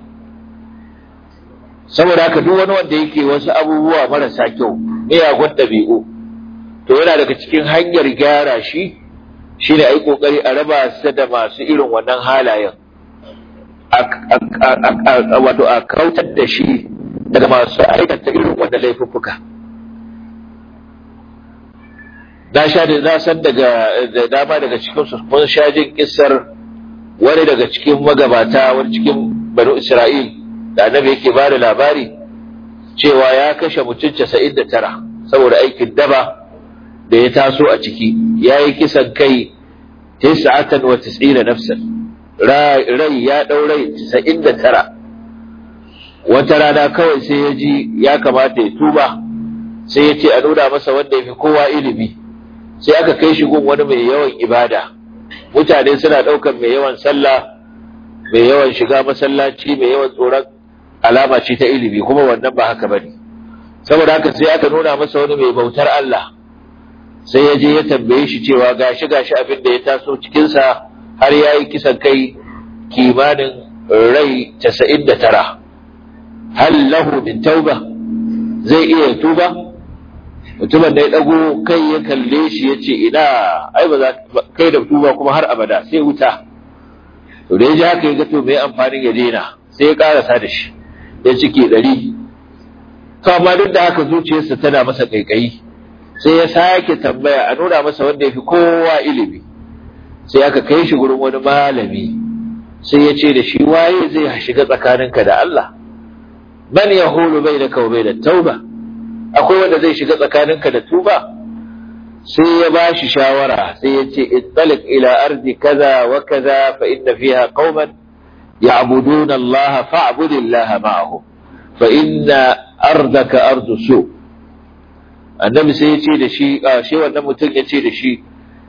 saboda haka duk wani wanda yake wasu abubuwa marasa kyau miyagun ɗabi'u to yana daga cikin hanyar gyara shi shine a yi ƙoƙari a raba su da masu irin wannan halayen wato a kautar da shi daga masu aikata irin wannan laifuffuka na sha da na san daga da dama daga cikin su mun sha jin kissar wani daga cikin magabata wani cikin banu Isra'il da annabi yake ba da labari cewa ya kashe mutum casa'in da tara saboda aikin daba da ya taso a ciki ya yi kisan kai tis'atan wa tis'ina nafsan rai ya ɗau rai casa'in da tara wata rana kawai sai ya ji ya kamata ya tuba sai ya ce a nuna masa wanda ya fi kowa ilimi sai aka kai shi gun wani mai yawan ibada mutane suna ɗaukar mai yawan sallah mai yawan shiga masallaci mai yawan tsoron alama ce ta ilimi kuma wannan ba haka bane saboda haka sai aka nuna masa wani mai bautar Allah sai ya je ya tambaye shi cewa gashi gashi abin da ya taso cikin sa har yayi kisan kai kimanin rai 99 hal lahu min tauba zai iya tuba mutumin da ya dago kai ya kalle shi ya ce ina ai ba za kai da tuba kuma har abada sai wuta to da ya ji haka ya ga to mai amfanin ya daina sai ya karasa da shi ya cike ɗari to amma duk da haka zuciyarsa tana masa ƙaiƙayi sai ya sake tambaya a nuna masa wanda ya fi kowa ilimi sai aka kai shi gurin wani malami sai ya ce da shi waye zai shiga tsakaninka da Allah man ya hulu bai da kawai da tauba akwai wanda zai shiga tsakaninka da tuba sai ya ba shi shawara sai ya ce ittalik ila ardi kaza wa kaza fa inna fiha qauman يعبدون الله فاعبد الله معهم فإن أرضك أرض سوء annabi sai ya ce da shi shi wannan mutum ya ce da shi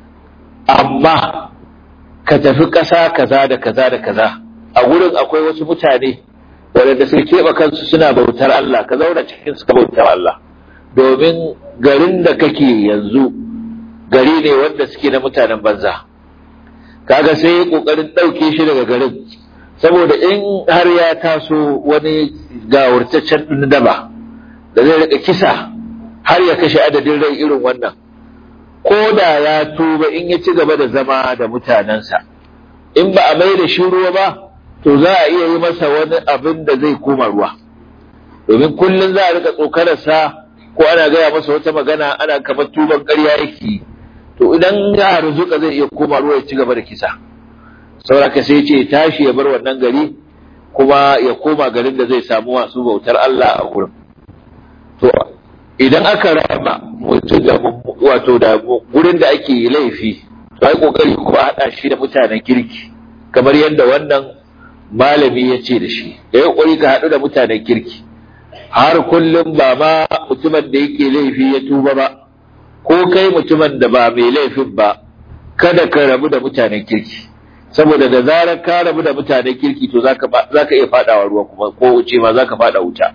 amma ka tafi ƙasa kaza da kaza da kaza a wurin akwai wasu mutane waɗanda suka keɓe kansu suna bautar Allah ka zauna cikin suka bautar Allah domin garin da kake yanzu gari ne wanda suke na mutanen banza kaga sai ya ƙoƙarin ɗauke shi daga garin saboda in har ya taso wani gawurtaccen daba da zai rika kisa har ya kashe adadin rai irin wannan ko da ya tuba in ya ci gaba da zama da mutanensa in ba a mai da shi ruwa ba to za a iya yi masa wani abin da zai koma ruwa domin kullum za a rika tsokararsa ko ana gaya masa wata magana ana kamar tuban ƙarya yake to idan ya harzuka zai iya koma ruwa ya ci gaba da kisa sauraka sai ce tashi ya bar wannan gari kuma ya koma garin da zai samu masu bautar Allah a gurin to idan aka raba mutum da wato da gurin da ake laifi to ai kokari kuma haɗa shi da mutanen kirki kamar yadda wannan malami ya ce da shi da ya kokari ka haɗu da mutanen kirki har kullum ba ma mutumin da yake laifi ya tuba ba ko kai mutumin da ba mai laifin ba kada ka rabu da mutanen kirki saboda da zarar ka rabu da mutanen kirki to zaka zaka iya fadawa ruwa kuma ko wuce ma zaka fada wuta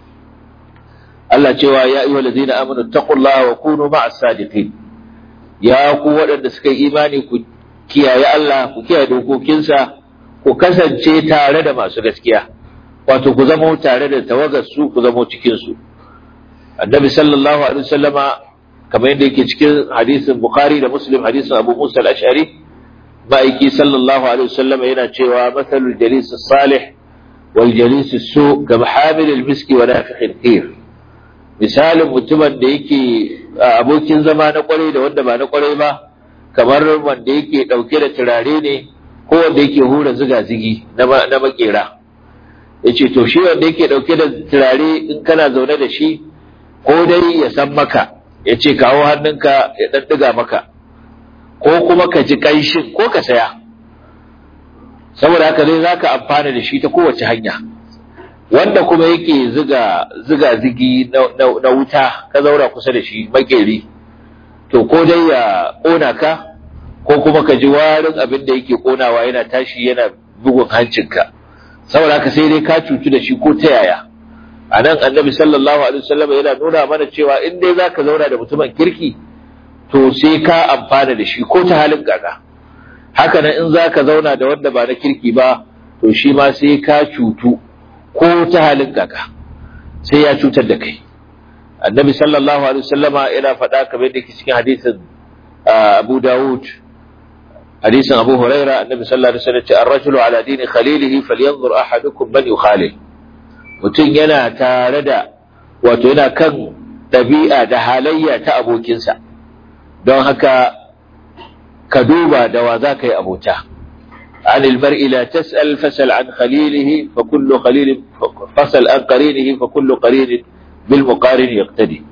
Allah cewa ya ayyuhal ladina amanu taqullaha wa kunu ma'as sadiqin ya ku waɗanda suka yi imani ku kiyaye Allah ku kiyaye dokokinsa ku kasance tare da masu gaskiya wato ku zama tare da tawagar su ku zama cikin su annabi sallallahu alaihi wasallama kamar yadda yake cikin hadisin bukhari da muslim hadisin abu musa al-ash'ari ma'aiki sallallahu alaihi wasallama yana cewa mathalul jalis salih wal jalis su ga hamil al-miski wa nafiq al misalin mutumin da yake abokin zama na kwarai da wanda ba na kwarai ba kamar wanda yake dauke da turare ne ko wanda yake hura ziga-zigi na makera yace to shi wanda yake dauke da turare in kana zaune da shi ko dai ya san maka ya ce kawo hannunka ya ɗaɗɗiga maka ko kuma ka ji ƙanshin ko ka saya saboda haka dai za ka amfana da shi ta kowace hanya wanda kuma yake ziga ziga zigi na wuta ka zaura kusa da shi makeri to ko dai ya ƙona ka ko kuma ka ji warin abin da yake ƙonawa yana tashi yana bugun hancinka saboda haka sai dai ka cutu da shi ko ta yaya a nan annabi sallallahu alaihi wasallam yana nuna mana cewa in dai zaka zauna da mutumin kirki to sai ka amfana da shi ko ta halin gaga haka nan in zaka zauna da wanda ba na kirki ba to shi ma sai ka cutu ko ta halin gaga sai ya cutar da kai annabi sallallahu alaihi wasallama yana faɗa kamar da cikin hadisin Abu Dawud hadisin Abu Huraira annabi sallallahu alaihi wasallam ce ar-rajulu ala dini khalilihi falyanzur ahadukum man yukhalil mutum yana tare da wato yana kan ɗabi'a da halayya ta abokinsa don haka ka duba da wa za ka yi abota عن المرء لا تسأل فسل عن خليله فكل خليل فسل عن قرينه فكل قرين بالمقارن يقتدي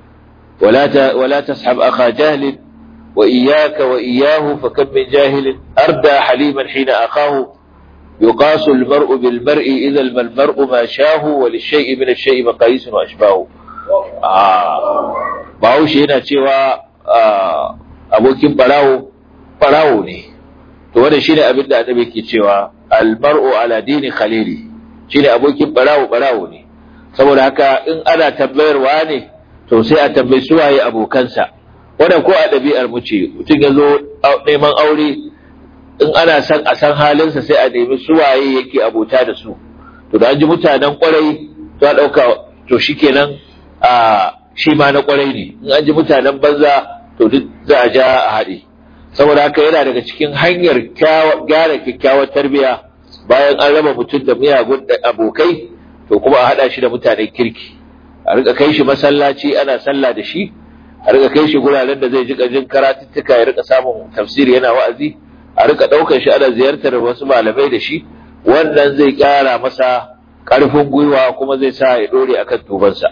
ولا ولا تسحب أخا جهل وإياك وإياه فكم من جاهل أردى حليما حين أخاه يقاس المرء بالمرء إذا المرء ما شاه وللشيء من الشيء مقاييس وأشباه bahaushe yana cewa abokin barawo barawo ne to wannan shine abin da annabi ke cewa almar'u ala dini khalili shine abokin barawo barawo ne saboda haka in ana tambayarwa ne to sai a tambayi suwaye abokansa wannan ko a ɗabi'ar mu ce mutum ya zo neman aure in ana san a san halinsa sai a nemi suwaye yake abota da su to da an ji mutanen kwarai to a ɗauka to shikenan a shi ma na kwarai ne in an ji mutanen banza to duk za a ja a haɗe saboda haka yana daga cikin hanyar gyara kyakkyawar tarbiyya bayan an raba mutum da miyagun abokai to kuma a haɗa shi da mutanen kirki a rika kai shi masallaci ana sallah da shi a rika kai shi guraren da zai ji jin karatuttuka ya rika samun tafsiri yana wa'azi a rika ɗaukar shi ana ziyartar wasu malamai da shi wannan zai ƙara masa ƙarfin gwiwa kuma zai sa ya ɗore akan tubansa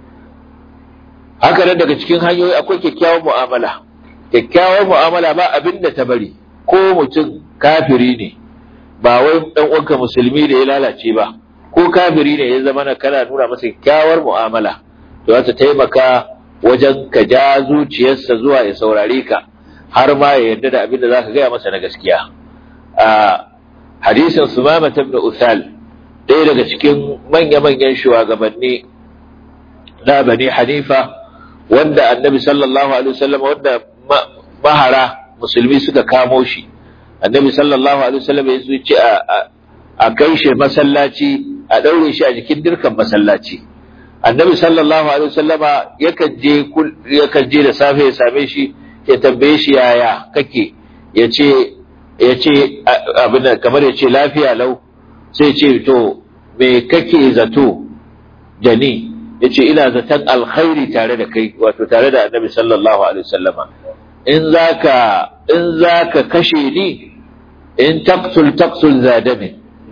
haka nan daga cikin hanyoyi akwai kyakkyawar mu'amala kyakkyawar mu'amala ba abin da ta bari ko mutum kafiri ne ba wai dan uwanka musulmi da ya lalace ba ko kafiri ne ya zama na kana nuna masa kyakkyawar mu'amala to za ta taimaka wajen ka ja zuciyarsa zuwa ya saurare ka har ma ya yarda da abin da zaka gaya masa na gaskiya a hadisin sumama ibn usal ɗaya daga cikin manya-manyan shugabanni na bani hanifa wanda annabi sallallahu alaihi wasallam wanda mahara musulmi suka kamo shi annabi sallallahu alaihi wasallam ya zo ce a kai shi masallaci a daure shi a jikin dirkan masallaci annabi sallallahu alaihi wasallama yakan je yakan je da safe ya same shi ya tambaye shi yaya kake ya ce ya ce abin da kamar ya ce lafiya lau sai ce to me kake zato jani ya ce ina zaton alkhairi tare da kai wato tare da annabi sallallahu alaihi wasallama in zaka in zaka kashe ni in taqtul taqtul zadami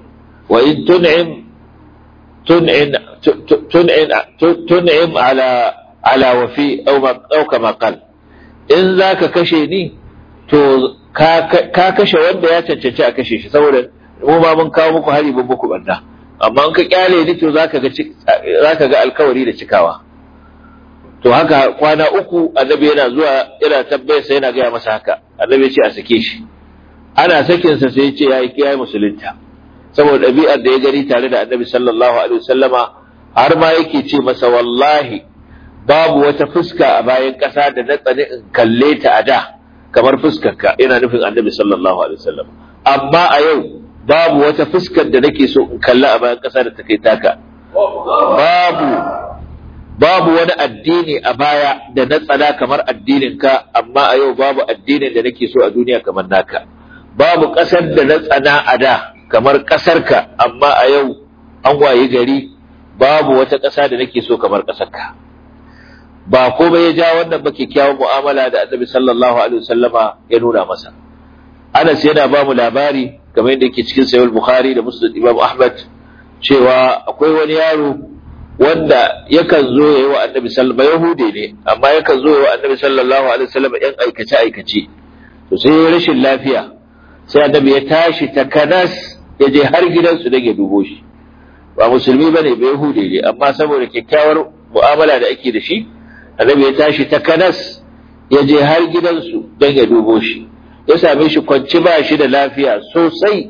wa in tun'im tun'in tun'in tun'im ala ala wafi aw aw kama qal in zaka kashe ni to ka kashe wanda ya cancanci a kashe shi saboda mu ma mun kawo muku hari mun muku banda amma in ka kyale ni to zaka ga zaka ga alkawari da cikawa to haka kwana uku annabi yana zuwa yana tambayar sa yana gaya masa haka annabi ya ce a sake shi ana sakin sa sai ya ce yayi yayi musulunta saboda ɗabi'ar da ya gani tare da annabi sallallahu alaihi wasallama har ma yake ce masa wallahi babu wata fuska a bayan ƙasa da na tsani in kalle ta a da kamar fuskarka ina nufin annabi sallallahu alaihi wasallam amma a yau babu wata fuskar da nake so in kalla a bayan ƙasa da ta kai taka babu babu wani addini a baya da na tsada kamar addinin ka amma a yau babu addinin da nake so a duniya kamar naka babu ƙasar da na tsana a da kamar ƙasar ka amma a yau an waye gari babu wata ƙasa da nake so kamar ƙasar ka ba komai ya ja wannan ba kyakkyawan mu'amala da annabi sallallahu alaihi wasallama ya nuna masa Anas yana ba mu labari kamar yadda yake cikin sahih Bukhari da Muslim Imam Ahmad cewa akwai wani yaro wanda yakan zo ya yi wa annabi sallallahu alaihi Yahude ne amma yakan zo ya wa annabi sallallahu alaihi wasallam yan aikace aikace to sai ya rashin lafiya sai annabi ya tashi takanas ya je har gidansu don ya dubo shi ba musulmi bane ba Yahude ne amma saboda kyakkyawar mu'amala da ake da shi annabi ya tashi ta kanas ya je har gidansu don ya dubo shi ya same shi kwanci ba shi da lafiya sosai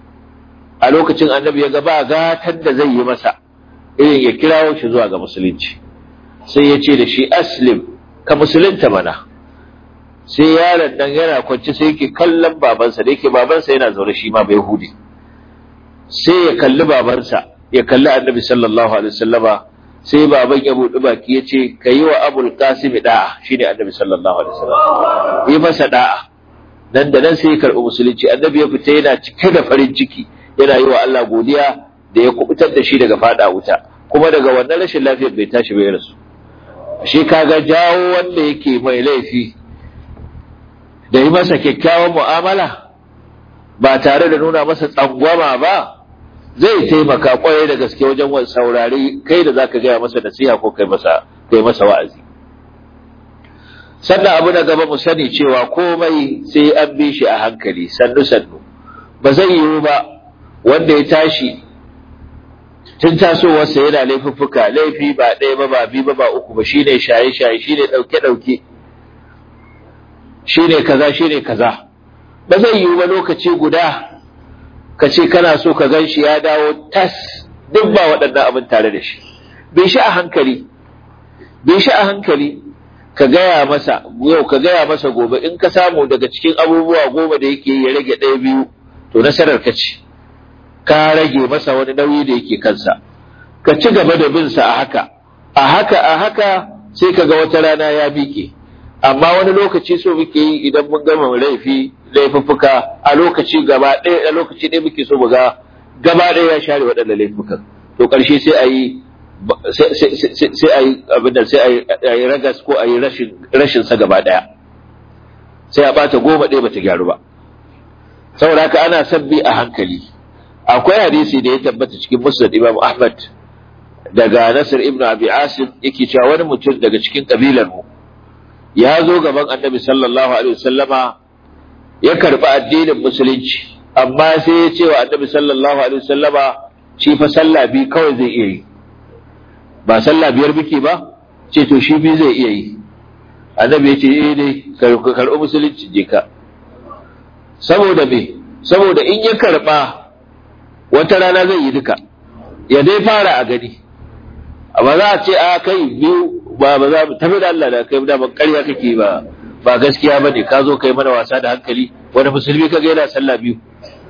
a lokacin annabi ya ga ba gatan da zai yi masa irin ya kirawo shi zuwa ga musulunci sai ya ce da shi aslim ka musulunta mana sai yaron nan yana kwanci sai yake kallon babansa da yake babansa yana zaune shi ma bai hudi sai ya kalli babansa ya kalli annabi sallallahu alaihi wasallama sai baban ya buɗi baki ya ce ka yi wa abul qasim da'a shine annabi sallallahu alaihi wasallam yi masa da'a nan da nan sai ya karɓi musulunci annabi ya fita yana cike da farin ciki yana yi wa Allah godiya da ya kubutar da shi daga fada wuta kuma daga wannan rashin lafiyar bai tashi bai rasu shi kaga jawo wanda yake mai laifi da yi masa kyakkyawan mu'amala ba tare da nuna masa tsangwama ba zai taimaka kwarai da gaske wajen saurari kai da zaka gaya masa nasiha ko kai masa kai masa wa'azi sannan abu na gaba mu sani cewa komai sai an bi shi a hankali sannu sannu ba zai yiwu ba wanda ya tashi tun tasowarsa yana laifuffuka laifi ba ɗaya ba ba biyu ba ba uku ba shine shaye shaye shine ɗauke ɗauke shine kaza shine kaza ba zai yiwu ba lokaci guda ka ce kana so ka gan shi ya dawo tas duk ba waɗannan abin tare da shi bai shi a hankali bai shi a hankali ka gaya masa yau ka gaya masa gobe in ka samu daga cikin abubuwa goma da yake ya rage ɗaya biyu to nasarar ka ce ka rage masa wani nauyi da yake kansa ka ci gaba da bin sa a haka a haka a haka sai ka ga wata rana ya miƙe amma wani lokaci so muke yi idan mun gama laifi laifuffuka a lokaci gaba ɗaya a lokaci ɗaya muke so mu ga gaba ɗaya ya share waɗannan laifukan to ƙarshe sai a yi sai a yi abin da sai a yi ragas ko a yi rashin sa gaba ɗaya sai a ɓata goma ɗaya bata gyaru ba saboda haka ana son bi a hankali akwai hadisi da ya tabbata cikin musnad imam ahmad daga nasir ibn abi asim yake cewa wani mutum daga cikin kabilar mu ya zo gaban annabi sallallahu alaihi wasallama ya karɓi addinin musulunci amma sai ya ce wa annabi sallallahu alaihi wasallama shi fa sallah bi kawai zai iya yi ba sallah biyar muke ba ce to shi bi zai iya yi annabi ya ce eh dai karɓi musulunci je ka saboda me saboda in ya karɓa wata rana zai yi duka ya dai fara a gani amma za a ce a kai biyu ba ba za mu tafi da Allah da kai da ban ƙarya kake ba ba gaskiya ba ne ka zo kai mana wasa da hankali wani musulmi ka ga yana sallah biyu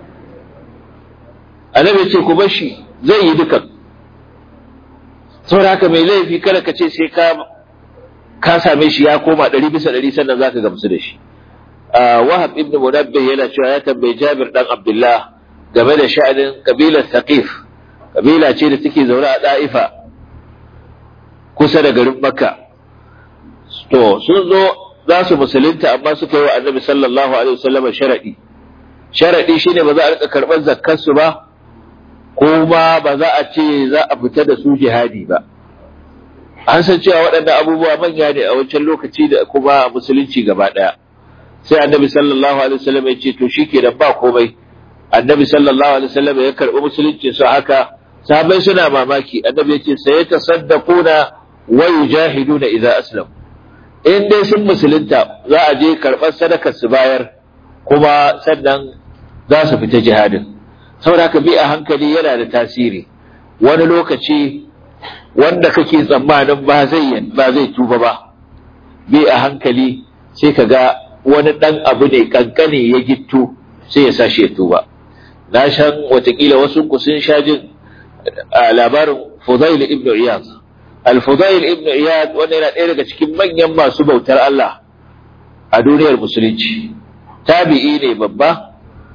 annabi ce ku bar shi zai yi dukan saboda haka mai laifi kada ka ce sai ka ka same shi ya koma ɗari bisa ɗari sannan zaka gamsu da shi wahab ibn munabbih yana cewa ya tambayi jabir dan abdullah game da sha'anin kabilar thaqif kabila ce da take zaune a da'ifa kusa da garin makka to sun zo za su musulunta amma suka yi wa annabi sallallahu alaihi wasallam sharadi sharadi shine ba za a rika karban zakkar su ba kuma ba za a ce za a fita da su jihadi ba an san cewa waɗannan abubuwa manya ne a wancan lokaci da kuma musulunci gaba ɗaya sai annabi sallallahu alaihi wasallam ya ce to shikenan ba komai annabi sallallahu alaihi wasallam ya karɓi musulunci su haka sahabbai suna mamaki annabi ya ce sai tasaddaquna wa yujahiduna idza aslam in dai sun musulunta za a je karɓar sadakar su bayar kuma sannan za su fita jihadin saboda haka bi a hankali yana da tasiri wani lokaci wanda kake tsammanin ba zai ba zai tuba ba bi a hankali sai ka ga wani ɗan abu ne kankane ya gittu sai ya sashi ya tuba na shan watakila wasu ku sun sha jin labarin Fudail ibn Iyad al-Fudail ibn Iyad wanda yana ɗaya daga cikin manyan masu bautar Allah a duniyar musulunci tabi'i ne babba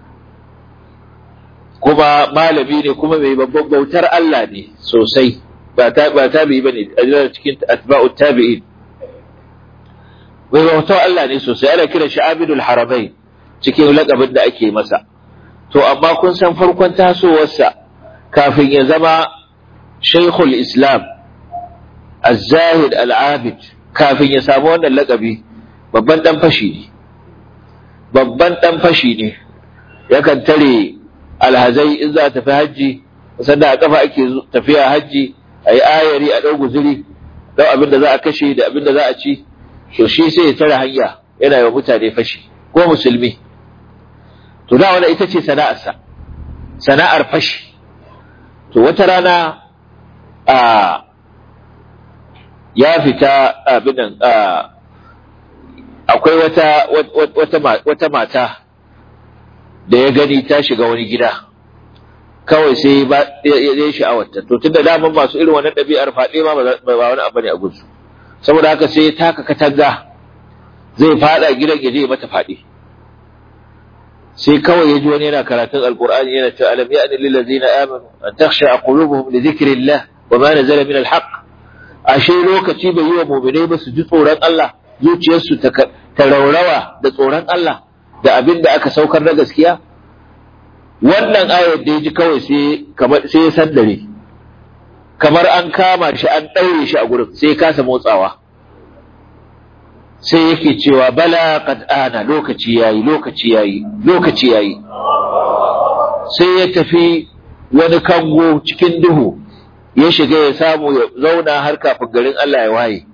kuma malami ne kuma mai babban bautar Allah ne sosai ba tabi'i bane a cikin atba'ut tabi'in mai bautar Allah ne sosai ana kira shi abidul haramain cikin lakabin da ake masa to amma kun san farkon tasowarsa kafin ya zama shaikhul islam az-zahid al-abid kafin ya samu wannan lakabi babban dan fashi ne babban dan fashi ne yakan tare alhazai in za ta fi hajji sannan a kafa ake tafiya hajji a yi ayari a ɗau guzuri don abin da za a kashe da abin da za a ci to shi sai ya tare hanya yana yi wa mutane fashi ko musulmi to da wani ita ce sana'arsa sana'ar fashi to wata rana a ya fita abin nan akwai wata wata mata da ya gani ta shiga wani gida kawai sai ya sha'awarta to tunda daman masu irin wannan ɗabi'ar faɗe ma ba wani abu ne a gunsu saboda haka sai ya taka katanga zai faɗa gidan ya je mata faɗi sai kawai ya ji wani yana karatun alkur'ani yana cewa alam ya'ni lil ladzina amanu an takhsha qulubuhum li dhikrillah wa ma nazala min alhaq ashe lokaci bai yi wa mu'minai ba su ji tsoron Allah zuciyarsu ta raurawa da tsoron Allah da abin da aka saukar na gaskiya wannan ayar da ya ji kawai sai ya sandare kamar an kama shi an ɗaure shi a gurin sai ya kasa motsawa sai yake cewa bala qad ana lokaci yayi lokaci yayi lokaci yayi sai ya tafi wani kango cikin duhu ya shiga ya samu ya zauna har kafin garin Allah ya waye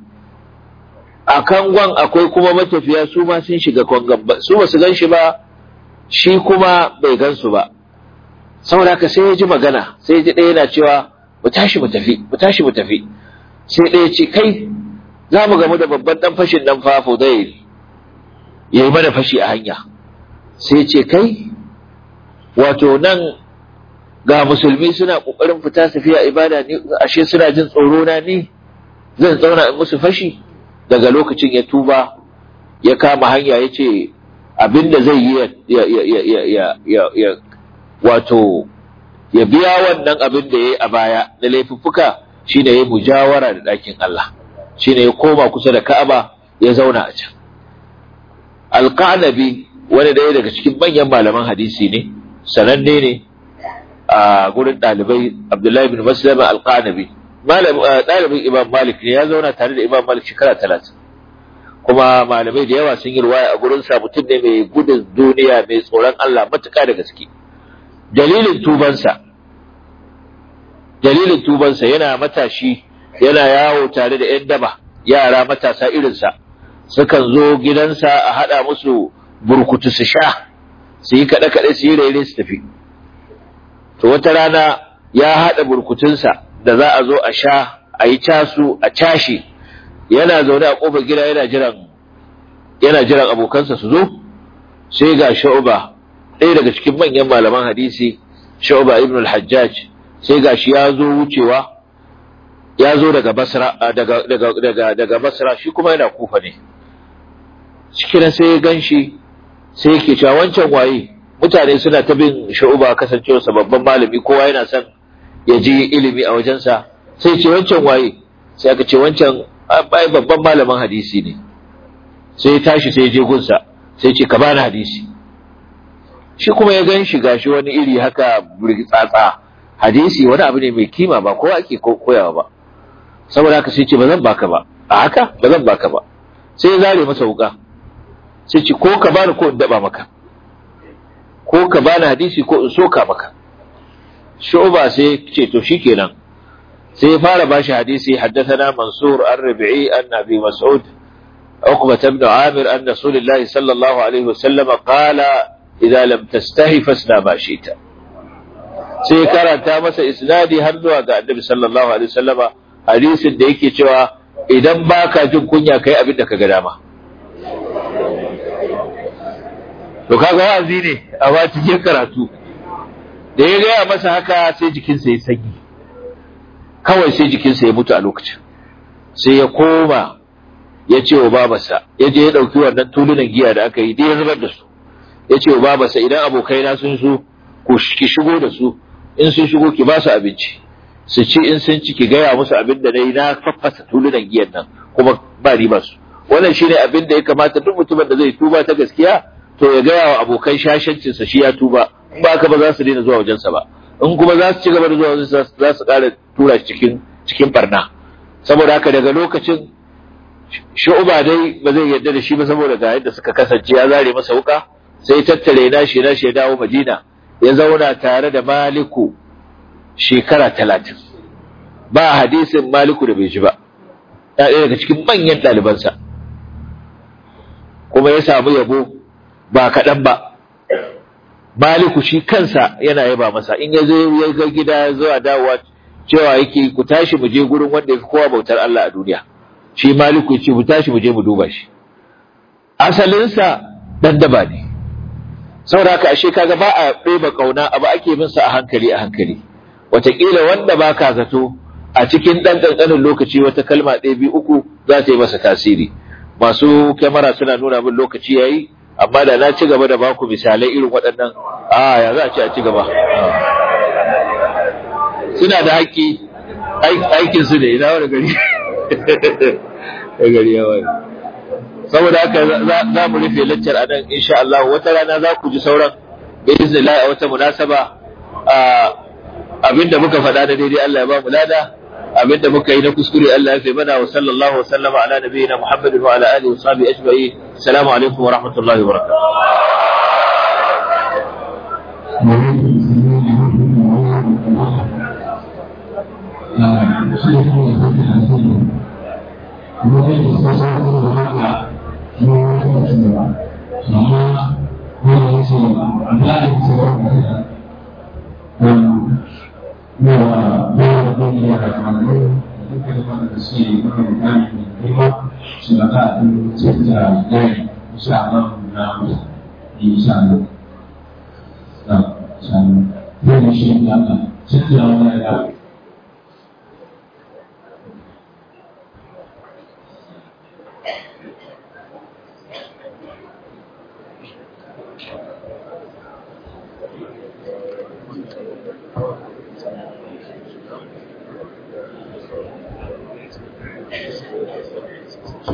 a kangon akwai kuma matafiya su ma sun shiga kangon ba su ba su gan shi ba shi kuma bai gan su ba saboda haka sai ya ji magana sai ya ji ɗaya yana cewa mu tashi mu tafi mu tashi mu tafi sai ɗaya ce kai za mu gamu da babban ɗan fashin nan fa Fudail ya yi mana fashi a hanya sai ce kai wato nan ga musulmi suna ƙoƙarin fita tafiya ibada ne ashe suna jin tsoro na ne zan tsauna in musu fashi daga lokacin ya tuba ya kama hanya ya ce abinda zai yi ya wato ya biya wannan abin da ya yi a baya na laifuffuka shine ya mujawara da ɗakin Allah shine ya koma kusa da Ka'aba ya zauna a can Alƙanabi wani ɗaya daga cikin manyan malaman hadisi ne sananne ne a gurin ɗalibai Abdullahi bin Maslama Alƙanabi ɗalibin Imam Malik ne ya zauna tare da Imam Malik shekara talatin kuma malamai da yawa sun yi ruwaya a gurin sa mutum ne mai gudun duniya mai tsoron Allah matuƙa da gaske dalilin tubansa dalilin tubansa yana matashi yana yawo tare da ‘yan daba yara matasa irinsa sukan zo gidansa a haɗa musu burkutu su sha su yi kaɗe-kaɗe su yi raire su tafi to wata rana ya haɗa burkutunsa da za a zo a sha a yi casu a cashe yana zaune a ƙofar gida yana jiran yana jiran abokansa su zo sai ga sha'uba ɗaya daga cikin manyan malaman hadisi sha'uba ibn al-hajjaj sai ga shi ya zo wucewa ya zo daga basra daga daga daga daga basra shi kuma yana kufa ne cikin sai ya ganshi sai yake cewa wancan waye mutane suna ta bin sha'uba kasancewarsa babban malami kowa yana son ya ji ilimi a wajensa sai ce wancan waye sai aka ce wancan ai babban malamin hadisi ne sai ya tashi sai ya je gunsa sai ce ka bani hadisi shi kuma ya gan shi gashi wani iri haka tsatsa hadisi wani abu ne mai kima ba kowa ake koyawa ba saboda haka sai ce ba zan baka ba a haka ba zan baka ba sai ya zare masa wuka sai ce ko ka bani ko in daba maka ko ka bani hadisi ko in soka maka shu'ba sai ce to shikenan sai ya fara bashi hadisi haddathana mansur ar-rabi'i an abi mas'ud عقبة بن عامر أن رسول الله صلى الله عليه وسلم قال إذا لم تستحي فاصنع ما شئت sai karanta masa isnadi har zuwa ga annabi sallallahu alaihi wasallama hadisin da yake cewa idan baka jin kunya kai abin da ka ga dama to kaga wa'azi ne a ba cikin karatu da ya gaya masa haka sai jikinsa ya sanyi kawai sai jikinsa ya mutu a lokacin sai ya koma ya ce wa babarsa ya je ya ɗauki wannan tulunan giya da aka yi da ya zubar da su ya ce wa babarsa idan abokaina sun so ku ki shigo da su in sun shigo ki ba su abinci su ci in sun ci ki gaya musu abin da na yi na faffasa tulunan giyan nan kuma ba riba su wannan shine abin da ya kamata duk mutumin da zai tuba ta gaskiya to ya gaya wa abokan shashancinsa shi ya tuba in ba haka ba za su daina zuwa wajensa ba in kuma za su ci gaba da zuwa wajensa za su ƙara tura shi cikin cikin barna saboda haka daga lokacin shu'uba dai ba zai yarda da shi ba saboda ga yadda suka kasance ya zare masa wuka sai tattare na shi na shi ya dawo Madina ya zauna tare da Maliku shekara talatin ba hadisin Maliku da bai ji ba ɗaya daga cikin manyan ɗalibansa kuma ya samu yabo ba kaɗan ba Maliku shi kansa yana yaba masa in ya zo ya ga gida ya zo a dawowa cewa yake ku tashi mu je gurin wanda ya fi kowa bautar Allah a duniya shi Maliku ya ce mu tashi mu je mu duba shi asalinsa dan daba ne saboda haka ashe kaga ba a ɗeba ƙauna abu ake bin sa a hankali a hankali wataƙila wanda ba ka zato a cikin ɗan ƙanƙanin lokaci wata kalma ɗaya biyu uku za ta yi masa tasiri masu kyamara suna nuna min lokaci yayi amma da na ci gaba da baku misalai irin waɗannan a ya za a ce a ci gaba suna da haƙƙi aikin su ne ina wani gari gari ya wani saboda haka za mu rufe laccar a nan insha Allah wata rana za ku ji sauran bi iznillah a wata munasaba abinda muka faɗa da daidai Allah ya ba mu lada abinda muka yi na kuskure Allah ya fi mana wa sallallahu wa sallama ala nabiyina Muhammadin wa ala alihi wa sahbihi ajma'in assalamu alaikum wa rahmatullahi wa barakatuh